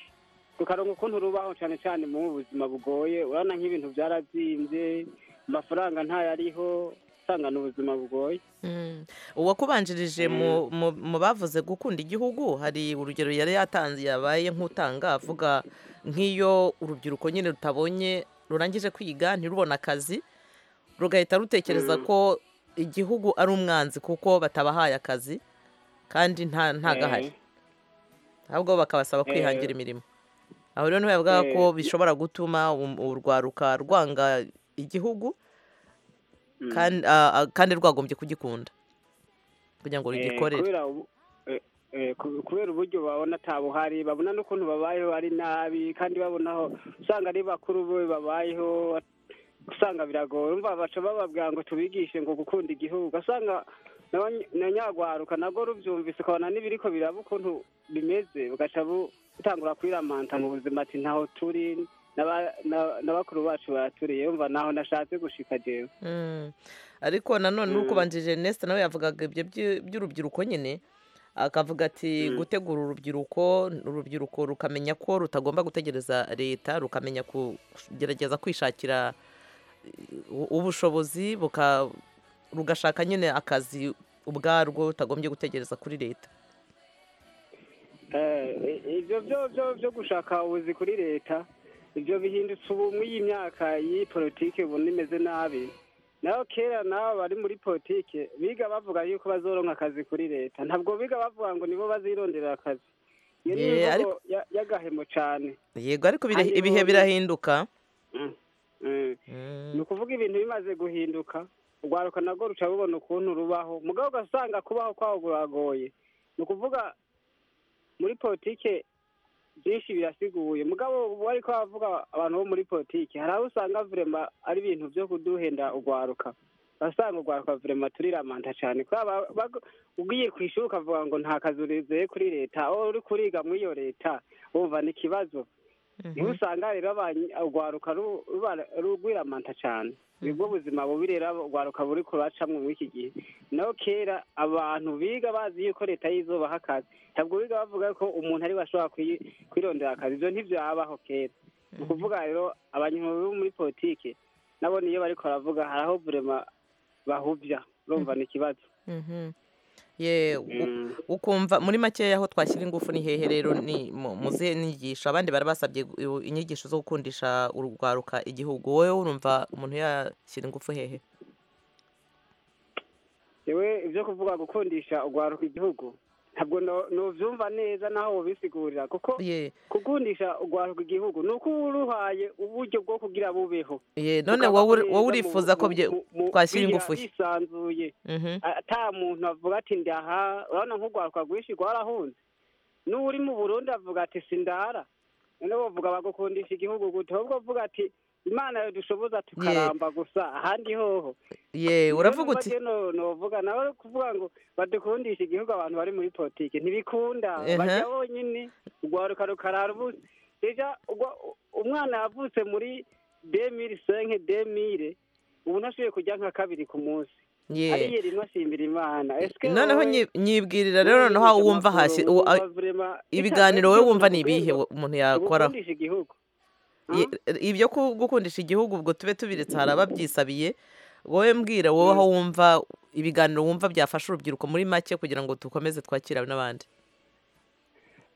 rukaronka ukuntu rubaho cyane cyane mu buzima bugoye urabona nk'ibintu byarabyimbye amafaranga ntayariho usanga ni ubuzima bugoye Mm. uwakubanjirije mu- mu- mu bavuze gukunda igihugu hari urugero yari yatanze yabaye nk'utanga avuga nk'iyo urubyiruko nyine rutabonye rurangije kwiga ntirubone akazi rugahita rutekereza Mm. ko igihugu ari umwanzi kuko batabahaye akazi kandi nta ntagahari ahubwo bakabasaba Eh. kwihangira imirimo aho rero niho yavugaga ko Eh. bishobora gutuma um- urwaruka rwanga igihugu Mm. kandi ah, ah, kandi rwagombye kugikunda kugira ngo Eh, rugikorere kubera ubu- eh, eh, ku- kubera uburyo babona atabuhari babona n'ukuntu babayeho ari nabi kandi babonaho usanga ari bakuru be babayeho usanga biragoye umva baca bababwira ngo tubigishe ngo gukunda igihugu ugasanga n'abany- na nyagwaruka nabwo rubyumvise ukabona n'ibiriko biraba ukuntu bimeze bugaca bu- butangura kwiramanta mu buzima ati ntaho turi n'aba- na- na bakuru bacu baturiye umva naho nashatse gushika jewe Mm. ariko nanone n'ukubanjirije Ernest nawe yavugaga ibyo by- by'urubyiruko nyine akavuga ati gutegura urubyiruko urubyiruko rukamenya ko rutagomba gutegereza leta rukamenya kugerageza kwishakira u- ubushobozi buka rugashaka nyine akazi ubwarwo rutagombye gutegereza kuri leta Eh, ibyo byo byo byo gushaka ubuzi kuri leta ibyo bihindutse ubu muri iyi myaka y'iyi politike ubona imeze nabi naho kera nabo bari muri politike biga bavuga yuko bazoronka akazi kuri leta ntabwo biga bavuga ngo nibo bazirondera akazi iyo ni Yeah, imvugo ariko- ya- y'agahemo cyane yego ariko bira- Kandi ibihe ubu- birahinduka Mm, mm. ni ukuvuga ibintu bimaze guhinduka urwaruka nabwo ruca rubona ukuntu rubaho mugabo ugasanga kubaho kwaho buragoye ni ukuvuga muri politike byinshi birasiguye mugabo ubu ariko bavuga abantu bo muri politike hari aho usanga vurema ari ibintu byo kuduhenda urwaruka basanga urwaruka vurema turiramanta cyane kubera ba- ba- ugiye ku ishuri ukavuga ngo nta kazi urizeye kuri leta wowe uri kuriga muri iyo leta wumva ni ikibazo niho usanga rero abany- urwaruka ru- ruba- rugwiramanta cyane nibwo buzima bubi rero urwaruka buri kuracamwo muri iki gihe naho kera abantu biga bazi yuko leta yizobaha akazi ntabwo biga bavuga ko umuntu ariwe ashobora kuyi- kwirondera akazi ibyo ntibyabaho kera ni ukuvuga rero abanyamaguru bo muri politike nabo niyo bariko baravuga hari aho vurema bahubya urumva ni ikibazo Mhm. ye u- ukumva muri makeya aho twashyira ingufu ni hehe rero ni mu- mu zihe nyigisho abandi barabasabye gu- inyigisho zo gukundisha urwaruka igihugu wowe urumva umuntu yashyira ingufu hehe yewe ibyo kuvuga gukundisha urwaruka igihugu ntabwo no- nuvyumva neza naho wobisigurira kuko gukundisha urwaruka igihugu ni uko uba uruhaye uburyo bwo kugira bubeho ye none Ukaba wowe uri- neza wowe mu- urifuza ko mu- bye- mu- mu- twashyira bigira ingufu he bisanzuye Mhm. ata muntu avuga ati ndaha urabona nk'urwaruka rwinshi rwarahunze n'uri mu burundi avuga ati sindara noneho bavuga bagukundisha igihugu gute ahubwo uvuga ati imana yo dushoboza tukaramba gusa ahandi hoho ye uravuga uti novuga nawe uri kuvuga ngo badukundisha igihugu abantu bari muri politike ntibikunda Ehe. bajya bonyine urwaruka rukarara ubusa deja ugwa- umwana yavutse muri demiri senke demire ubu ntashoboye kujya nka kabiri ku munsi Ye. ariye rimwe asimbira imana esike noneho nyi- nyibwirira rero noneho wumva hasi u- a- ibiganiro wowe wumva ni ibihe wo- umuntu yakoraho gukundisha igihugu Ye- ibyo ku- gukundisha igihugu ubwo tube tubiritse hari ababyisabiye wowe mbwira wowe aho wumva ibiganiro wumva byafasha urubyiruko muri make kugira ngo dukomeze twakire n'abandi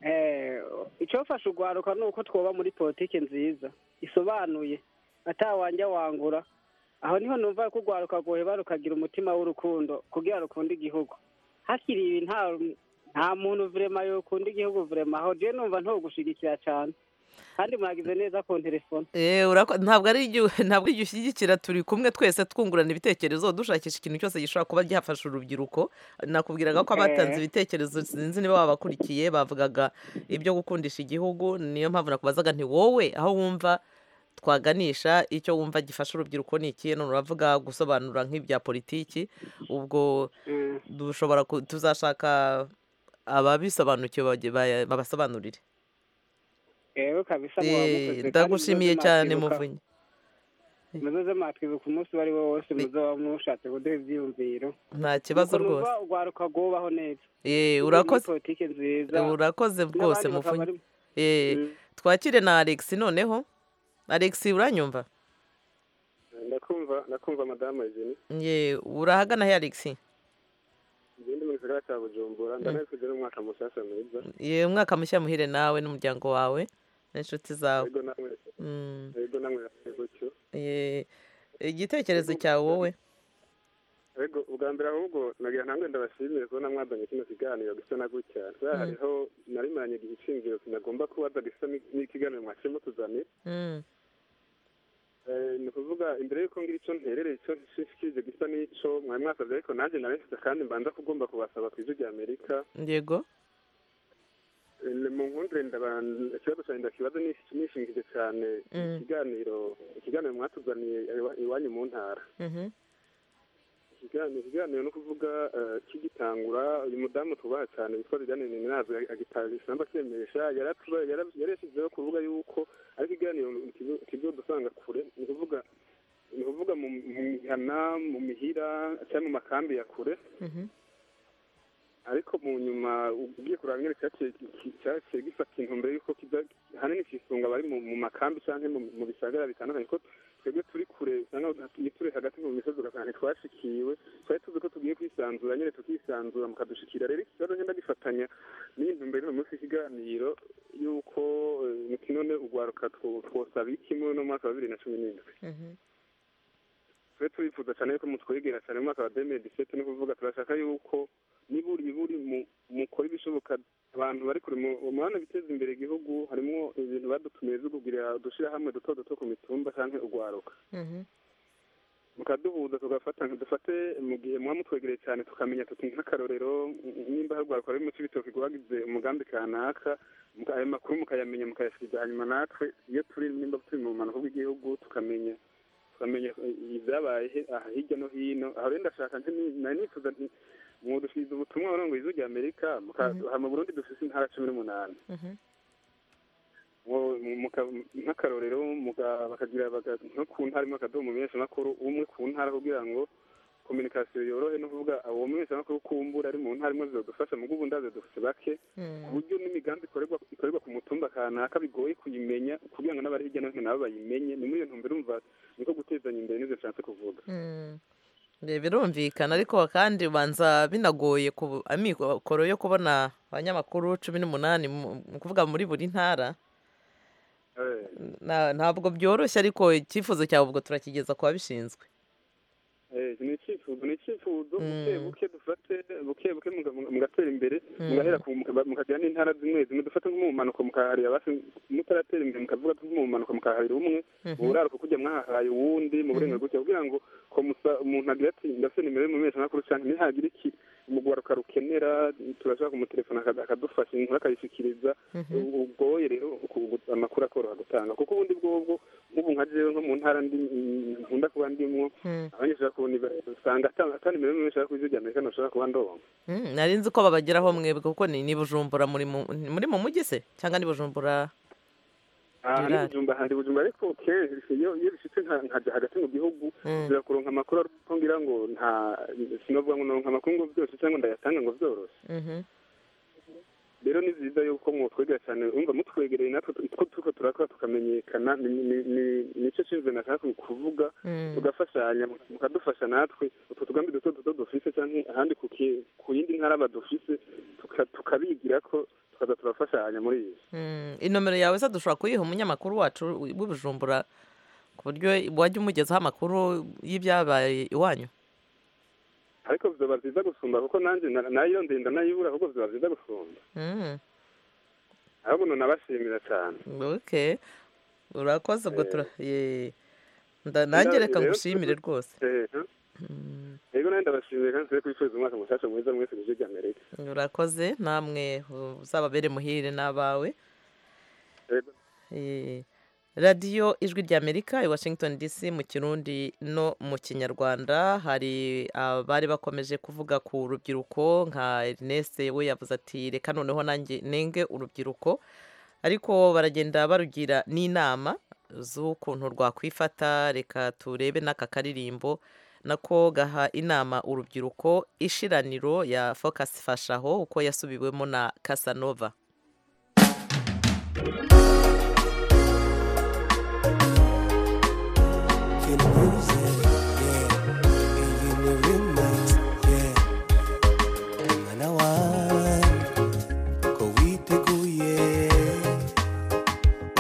Eh, icyofasha urwaruka ni uko twoba muri politiki nziza isobanuye atawanja wangura aho niho numva ko urwaruka rwoheba rukagira umutima w'urukundo kugira rukunde igihugu hakiri ibi nta nta muntu vurema yokunda igihugu vurema aho je numva ntogushyigikira cyane kandi mwagize neza ku telefone Eh, urako- ntabwo ari igihe ntabwo ari igihe ushyigikira turi kumwe twese twungurana ibitekerezo dushakisha ikintu cyose gishobora kuba byafasha urubyiruko nakubwiraga ko abatanze Eh. ibitekerezo sinzi niba babakurikiye bavugaga ibyo gukundisha igihugu niyo mpamvu nakubazaga nti wowe aho wumva twaganisha icyo wumva gifasha urubyiruko ni ikihe none uravuga gusobanura nk'ibya politiki ubwo dushobora ku- tuzashaka ababisobanukiwe bage- baya- babasobanurire rero kabisa Eh, muba mukoze kandi ndagushimiye muzoze cyane mwatwibuka- muvunyi muzoze mwatwibuka umunsi uwo ari wo wose muzoba mushatse kuduha ibyiyumviro nta kibazo Nuko numva rwose urwaruka rwubaho neza Eh, Tugire urakoze politiki nziza urakoze rwose N'abandi bakaba mufunyi bari- Eh, twakire na alex noneho alex uranyumva ndakumva ndakumva madamu eugenie ye urahagana he alex ngende mu gisagara cya bujumbura ndanabifuje n'umwaka mushyashya mwiza ye umwaka mushya muhire nawe n'umuryango wawe n'inshuti zawe yego namwe Mm. yego namwe namwe gutyo Ye, igitekerezo cyawe wowe yego ubwa mbere ahubwo nagira ntambwe ndabashimire kubona mwazanye kino kiganiro gisa na gutya kubera Mm. hariho narimaranye igihe ishingiro sinagomba kubaza gisa ni- n'ikiganiro mwashimo tuzanira Mm. Eh, ni ukuvuga imbere y'uko ngira icyo nterereye icyo nshikije gisa n'ico mwari mwasabye ariko nanjye narabifuza kandi mbanza kugomba kubasaba ku ijwi rya amerika yego Eh, mu nkundire ndaba ikibazo cyanjye ndakibaza nish- nishingije cyane Mm. ikiganiro ikiganiro mwatuzaniye iwa- iwanyu mu ntara Mhm. ikiganiro ikiganiro ni ukuvuga eh, kigitangura uyu mudamu tubaha cyane witwa liliane niminazi agitarisha n'abakemeresha yaratuba- yara- yarashyizeho kuvuga yuko ari ikiganiro kizo- kizo dusanga kure ni ukuvuga ni ukuvuga mu mu mihana mu mihira cyangwa mu makambi ya kure Mhm. ariko mu nyuma ugiye kuraba nyine cyaciye cyaciye gifata intumbero y'uko kiza hanini kisunga abari mu mu makambi cyangwa mu- mu bisagara bitandukanye ko twebwe turi kure usanga iyo turi hagati mu misozi ugasanga ntitwashikiwe twari tuzi ko tugiye kwisanzura nyine tukisanzura mukadushikira rero iki kibazo ngenda gifatanya n'iyi ntumbero y'uyu munsi ikiganiro y'uko eh, none ugwaruka two- twosaba iki muri uno mwaka wa bibiri na cumi n'indwi Mhm. twe turifuza cyane yuko mutwegera cyane mu mwaka wa demiri disete ni ukuvuga turashaka yuko niburi iburi mu- mukora ibishoboka abantu bari kure mu mu bana biteza imbere igihugu harimo ibintu badutumiye byo kugurira udushyirahamwe duto duto ku mitumba cyangwa ugwaruka Mhm. mukaduhuza tugafata dufate mu gihe muba mutwegereye cyane tukamenya tuti nk'akarorero n- nimba harwarwa ruri mu cy'ibitoki guhagize umugambi kanaka muka- ayo makuru mukayamenya mukayashyikiza hanyuma natwe iyo turi nimba turi mu bumanuko bw'igihugu tukamenya tukamenya eh, ibyabaye he- aha hirya no hino aho rero ndashaka nti ni- nari nifuza nti mwodushyize ubutumwa burongoye izu rya amerika muka- aha mu burundi dufise intara cumi n'umunani Mhm. Mu- mu- muka- nk'akarorero muga- bakagira baga- nko ku ntara imwe akadomo makuru umwe ku ntara kugira ngo kominikasiyo yorohe no kuvuga uwo makuru kumbura ari mu ntara imwe zizodufasha mu ubu ndazo dufite bake ku buryo n'imigambi ikorerwa ikorerwa ku mutumba kanaka bigoye kuyimenya kugira ngo n'abari hirya no hino nabo bayimenye ni muri iyo ntumbero umva niko gutezanya imbere n'izo nshatse kuvuga Mm. Ye, birumvikana ariko kandi ubanza binagoye ku amikoro yo kubona abanyamakuru cumi n'umunani mu mu kuvuga muri buri ntara Na- ntabwo byoroshye ariko icyifuzo cyawe ubwo turakigeza ku babishinzwe Eh, ni icyifuzo ni icyifuzo buke buke dufate buke buke muga- muga- mugatera imbere mugahera ku muka- mukagira n'intara zimwe zimwe dufate nk'umumanuko mukaharira basi mutaratera imbere mukavuga nk'umumanuko mukaharira umwe Mhm. buraruka kujya mwahahaye uwundi mu burenganzira gutya kugira ngo komusa umuntu agira ati ndafite nimero y'umumenyesha makuru cyane ntihagira iki umugwaruka rukenera turashaka kumutelefona aka- akadufasha inkuru akayishyikiriza ubu- ubwoye rero ku- gu- amakuru akoroha gutanga kuko ubundi bwobwo nk'ubu nka jewe nko mu ntara ndi nkunda kuba ndimwo abanyeshuri bakunda usanga ata ata nimero y'umuntu ushaka kuzi rya amerika ntashobora kuba ndonka Mm, nari nzi ko babageraho mwebwe kuko ni ni bujumbura muri mu ni muri mu mujyi se cyangwa ni bujumbura hari ibijumba hari ibijumba ariko kenshi iyo iyo bishitse nka nkaja hagati mu gihugu birakuronka amakuru ariko ngira ngo nta sinovuga ngo naronka amakuru ngo byose cyangwa ndayatanga ngo byoroshe rero ni byiza yuko mwotwegera cyane urumva mutwegereye natwe uko turiko turakora tukamenyekana ni- ni- ni- nicyo cinzwe nashaka kuvuga tugafashanya mukadufasha natwe utwo tugambi duto duto dufise cyangwa ahandi ku ki- ku yindi ntara badufise tuka- tukabigira ko tukaza turafashanya muri iyi Mm, inomero yawe se dushobora kuyiha umunyamakuru wacu w'ibujumbura ku buryo wajya umugezaho amakuru y'ibyabaye iwanyu ariko biba byiza gusumba kuko nanjye na- nayo ndenda nayibura ahubwo biba byiza gusumba Mm, ahubwo nunabashimira cyane okay urakoze ubwo tura- ye. Nda- Nda- nanjye reka rero- ngushimire rwose ehe rego nanjye ndabashimiye kandi turi kwifuriza umwaka mushasha mwiza mwese mu gihugu amerika urakoze namwe uzababere muhire n'abawe Eh, radiyo ijwi ry'amerika i washington dc mu kirundi no mu kinyarwanda hari abari bakomeje kuvuga ku rubyiruko nka ernest we yavuze ati reka noneho nanjye nenge urubyiruko ariko baragenda barugira n'inama z'ukuntu rwakwifata reka turebe n'aka karirimbo nako gaha inama urubyiruko ishiraniro ya focus fashaho uko yasubiwemo na casanova Feel the music, yeah. And you the remix, yeah. Mwana wanjye, ko witeguye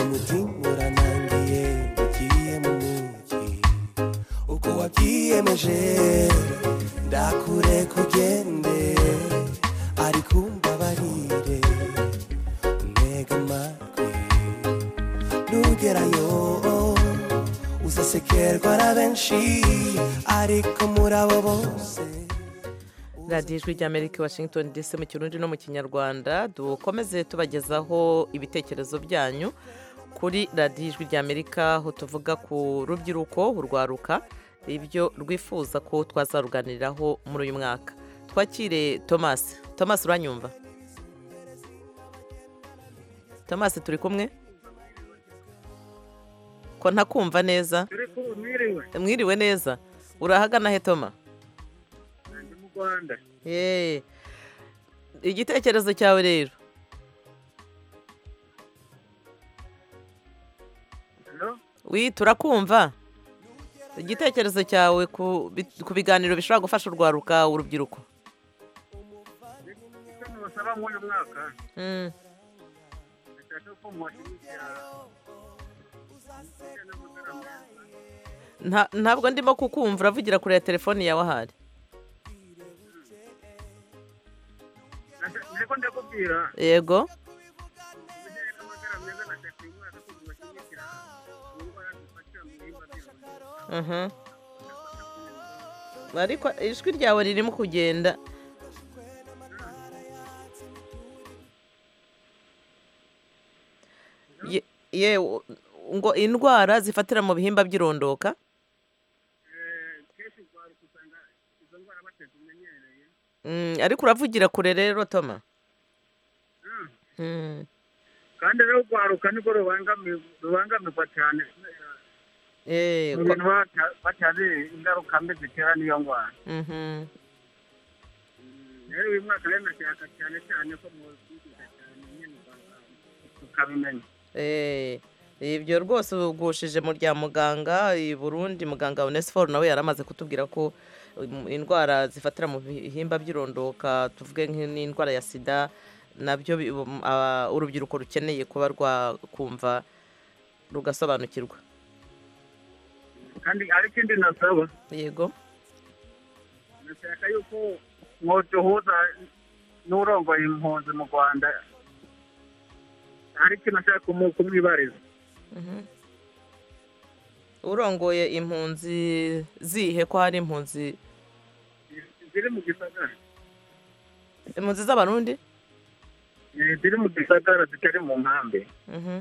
umutima uranangiye ugiye mu mujyi uko wabyiyemeje ndakure kugende ariko umbabarire ntega amatwi nugerayo uzasekerwa na benshi ariko muri abo bose radiyo ijwi ry'amerika i washington dc mu kirundi no mu kinyarwanda dukomeze tubagezaho ibitekerezo byanyu kuri radiyo ijwi ry'amerika aho tuvuga ku rubyiruko urwaruka ibyo rwifuza ko twazaruganiriraho muri uyu mwaka twakire thomas thomas uranyumva thomas turi kumwe ko ntakumva neza mwiriwe mwiriwe neza urahagana he toma ndi mu rwanda Yee. igitekerezo cyawe rero wi turakumva igitekerezo cyawe ku bi- ku biganiro bishobora gufasha urwaruka urubyiruko icyo mubasaba muri uyu mwaka Mm. ndashaka ko mubashimikira mufite n'amagara meza. Nta- ntabwo ndimo kukumva uravugira kure ya telefone yawe ahari Ndashaka- niko ndakubwira yego mujyanye n'amagara meza ndashaka uyu mwaka ko mubashyigikira mu ndwara dufatira mu bihingwa byose. Mhm. ariko ijwi ryawe ririmo kugenda Ye- ye u- ngo indwara zifatira mu bihimba by'irondoka Eh, kenshi urwaruka usanga izo ndwara batazimenyereye Mm, ariko uravugira kure rero toma Mm. Mm. kandi rero urwaruka niko rubangami- rubangamirwa cyane kubera Eh, mu ko- bintu bata- batazi ingaruka mbi zitera n'iyo ndwara Mhm. rero uyu mwaka rero ndashaka cyane cyane ko mubyigisha cyane nyine tukabimenya Eh, ibyo rwose ugushije mu rya muganga i burundi muganga onesiforo nawe yari amaze kutubwira ko um, indwara zifatira mu bihimba by'irondoka tuvuge nk'i- n'indwara ya sida nabyo bi- um, aba- urubyiruko rukeneye kuba rwakumva rugasobanukirwa kandi hari ikindi nasaba yego ndashaka yuko mwoduhuza n'urongoye impunzi mu rwanda hari ikintu ashaka kumu- kumwibariza urongoye impunzi zihe ko hari impunzi ziri mu gisagara impunzi z'abarundi Eh, ziri mu gisagara zitari mu nkambi Mhm.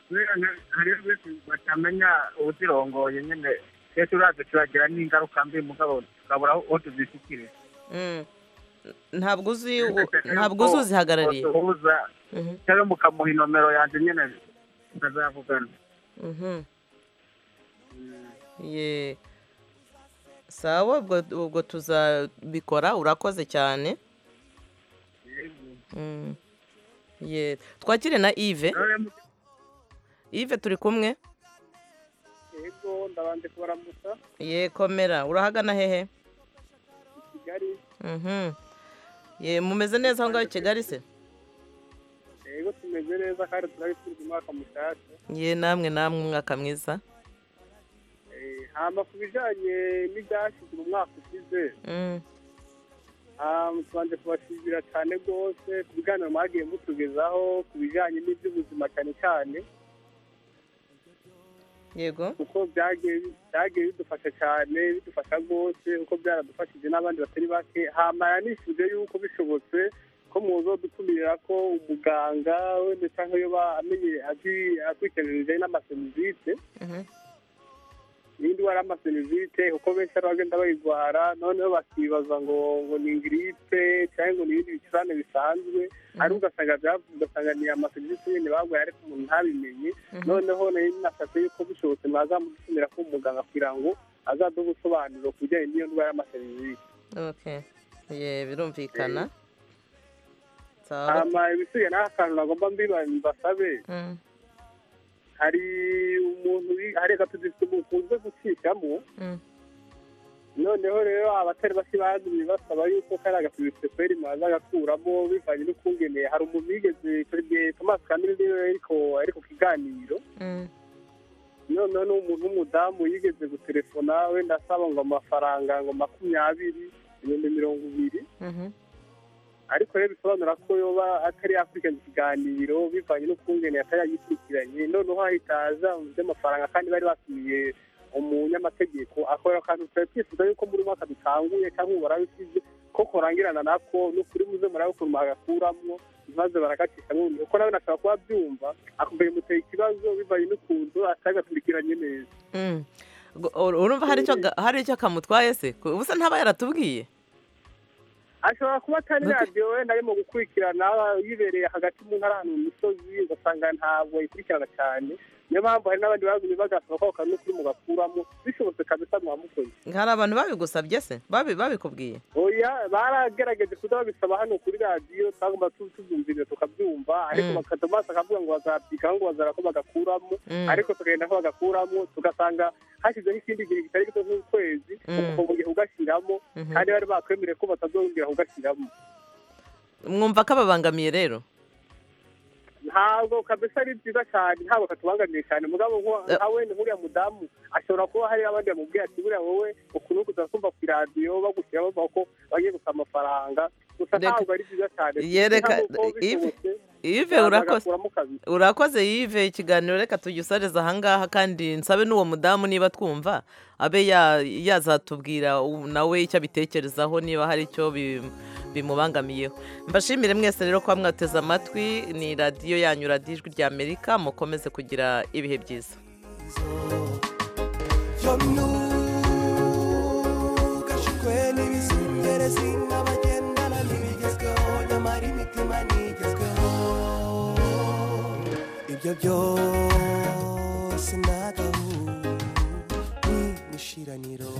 kubera nka- hariho benshi batamenya uzirongoye nyine twese uraza turagira n'ingaruka mbi mugabo tukabura aho aho tuzisukire Mm. ntabwo uzi ntabwo uzi uzihagarariye duhuza cyangwa mukamuha inomero yanjye nyine tukazavugana Mhm. Ye. Sawa ubwo ubwo tuzabikora urakoze cyane. Mm. Ye. Twakire na Yves. Yves turi kumwe. yego ndabanje kubaramutsa Ye komera urahagana hehe? i kigali Mhm. Ye mumeze neza aho ngaho i Kigali se? yego tumeze neza kandi turabifurije umwaka mushyashya Ye namwe namwe umwaka mwiza. Eh, hama ku bijyanye n'ibyashyizwe mu mwaka ushize Mm. ah, tubanje kubashimira cyane rwose ku biganiro mwagiye mutugezaho ku bijyanye n'iby'ubuzima cyane cyane Yego. kuko byagiye byagiye bidufasha cyane bidufasha rwose kuko byaradufashije n'abandi batari bake hamara nifuje yuko bishobotse ko muzodutumirira ko umuganga wenda cyangwa yoba amenye azi- akurikiranije n'amaserivisi Mhm. n'indi wari amaserivisi kuko benshi ari bagenda bayirwara noneho bakibaza ngo ngo ni giripe cyangwa ngo ni ibindi bicurane bisanzwe ariko ugasanga byavu- ugasanga ni amaserivisi nyine bagwaye ariko umuntu ntabimenye Mhm. noneho nari nasabye yuko bishobotse mwazamutumira ko umuganga kugira ngo azaduhe ubusobanuro ku bijyanye n'iyo ndwara y'amaserivisi Okay. Ye birumvikana. Sawa. hama ibisigaye naho akantu nagomba mbiba mbasabe Mm. hari umuntu wi- hari agatuzi dukunze gucishamo Mm. noneho rero abatari bake bagumye basaba yuko kariya gapimisi feri mwaza gakuramo bivanye n'ukungene hari umuntu wigeze perezida tomasi kamere ariko ariko ku kiganiro Mm. noneho ni umuntu w'umudamu yigeze gutelefona wenda asaba ngo amafaranga ngo makumyabiri ibihumbi mirongo ibiri Mhm. ariko rero bisobanura ko yoba atari yakurikirana ikiganiro bivanye n'ukungene atari yagikurikiranye noneho hahita haza by'amafaranga kandi bari batumiye umunyamategeko akora akantu twari twifuza yuko muri mwaka dutanguye cyangwa ubu barabisize ko kurangirana nako n'ukuri muze murabe ukuntu mwagakuramo maze barakacishamo ubundi kuko nawe nashobora kuba abyumva akumva bimuteye ikibazo bivanye n'ukuntu atagakurikiranye neza Mm. Gu- ur- Urumva hari icyo ga- hari icyo kamutwaye se? Ku- Ubusa ntaba yaratubwiye. ashobora kuba atari radiyo wenda arimo gukurikirana yibereye hagati mu ntara ahantu mu misozi ugasanga ntabwo ayikurikirana cyane niyo mpamvu hari n'abandi bagumye bagasaba ko ako kantu n'ukuri mugakuramo bishobotse kabisa mwamukoze Hari abantu babigusabye se? Babi babikubwiye. oya baragerageje kuda babisaba hano kuri radiyo twagomba tu- tubyumvira tukabyumva ariko Mm. bakata amaso akavuga ngo bazabyikaho ngo bazara ko bagakuramo Mm. ariko tukagenda ko bagakuramo tugasanga hashyizeho ikindi gihe kitari gito nk'ukwezi Mm. ukumva ugiye kugashyiramo Mhm. kandi bari bakwemereye ko batazongera kugashyiramo Mwumva ko ababangamiye rero. ntabwo kabisa ari byiza cyane ntabwo katubangamiye cyane mugabo nko- nka wenda nk'uriya mudamu ashobora kuba hari abandi bamubwira ati buriya wowe ukuntu kuza kumva ku iradiyo bagushyira bavuga ko bagiye gusaba amafaranga gusa ntabwo ari byiza cyane Yereka Yves Yves urakoze. bagakuramo kabiri Urakoze Yves ikiganiro reka tugisareza aha ngaha kandi nsabe n'uwo mudamu niba twumva abe ya- yazatubwira u- nawe icyo abitekerezaho niba hari icyo bim- bimubangamiyeho mbashimire mwese rero kuba mwateze amatwi ni radiyo yanyu radiyo ijwi ry'amerika mukomeze kugira ibihe byiza gashikwe n'ibizungerezi n'abagendana n'ibigezweho nyamara imitima ntigezweho ibyo byose nagahu ni ishiraniro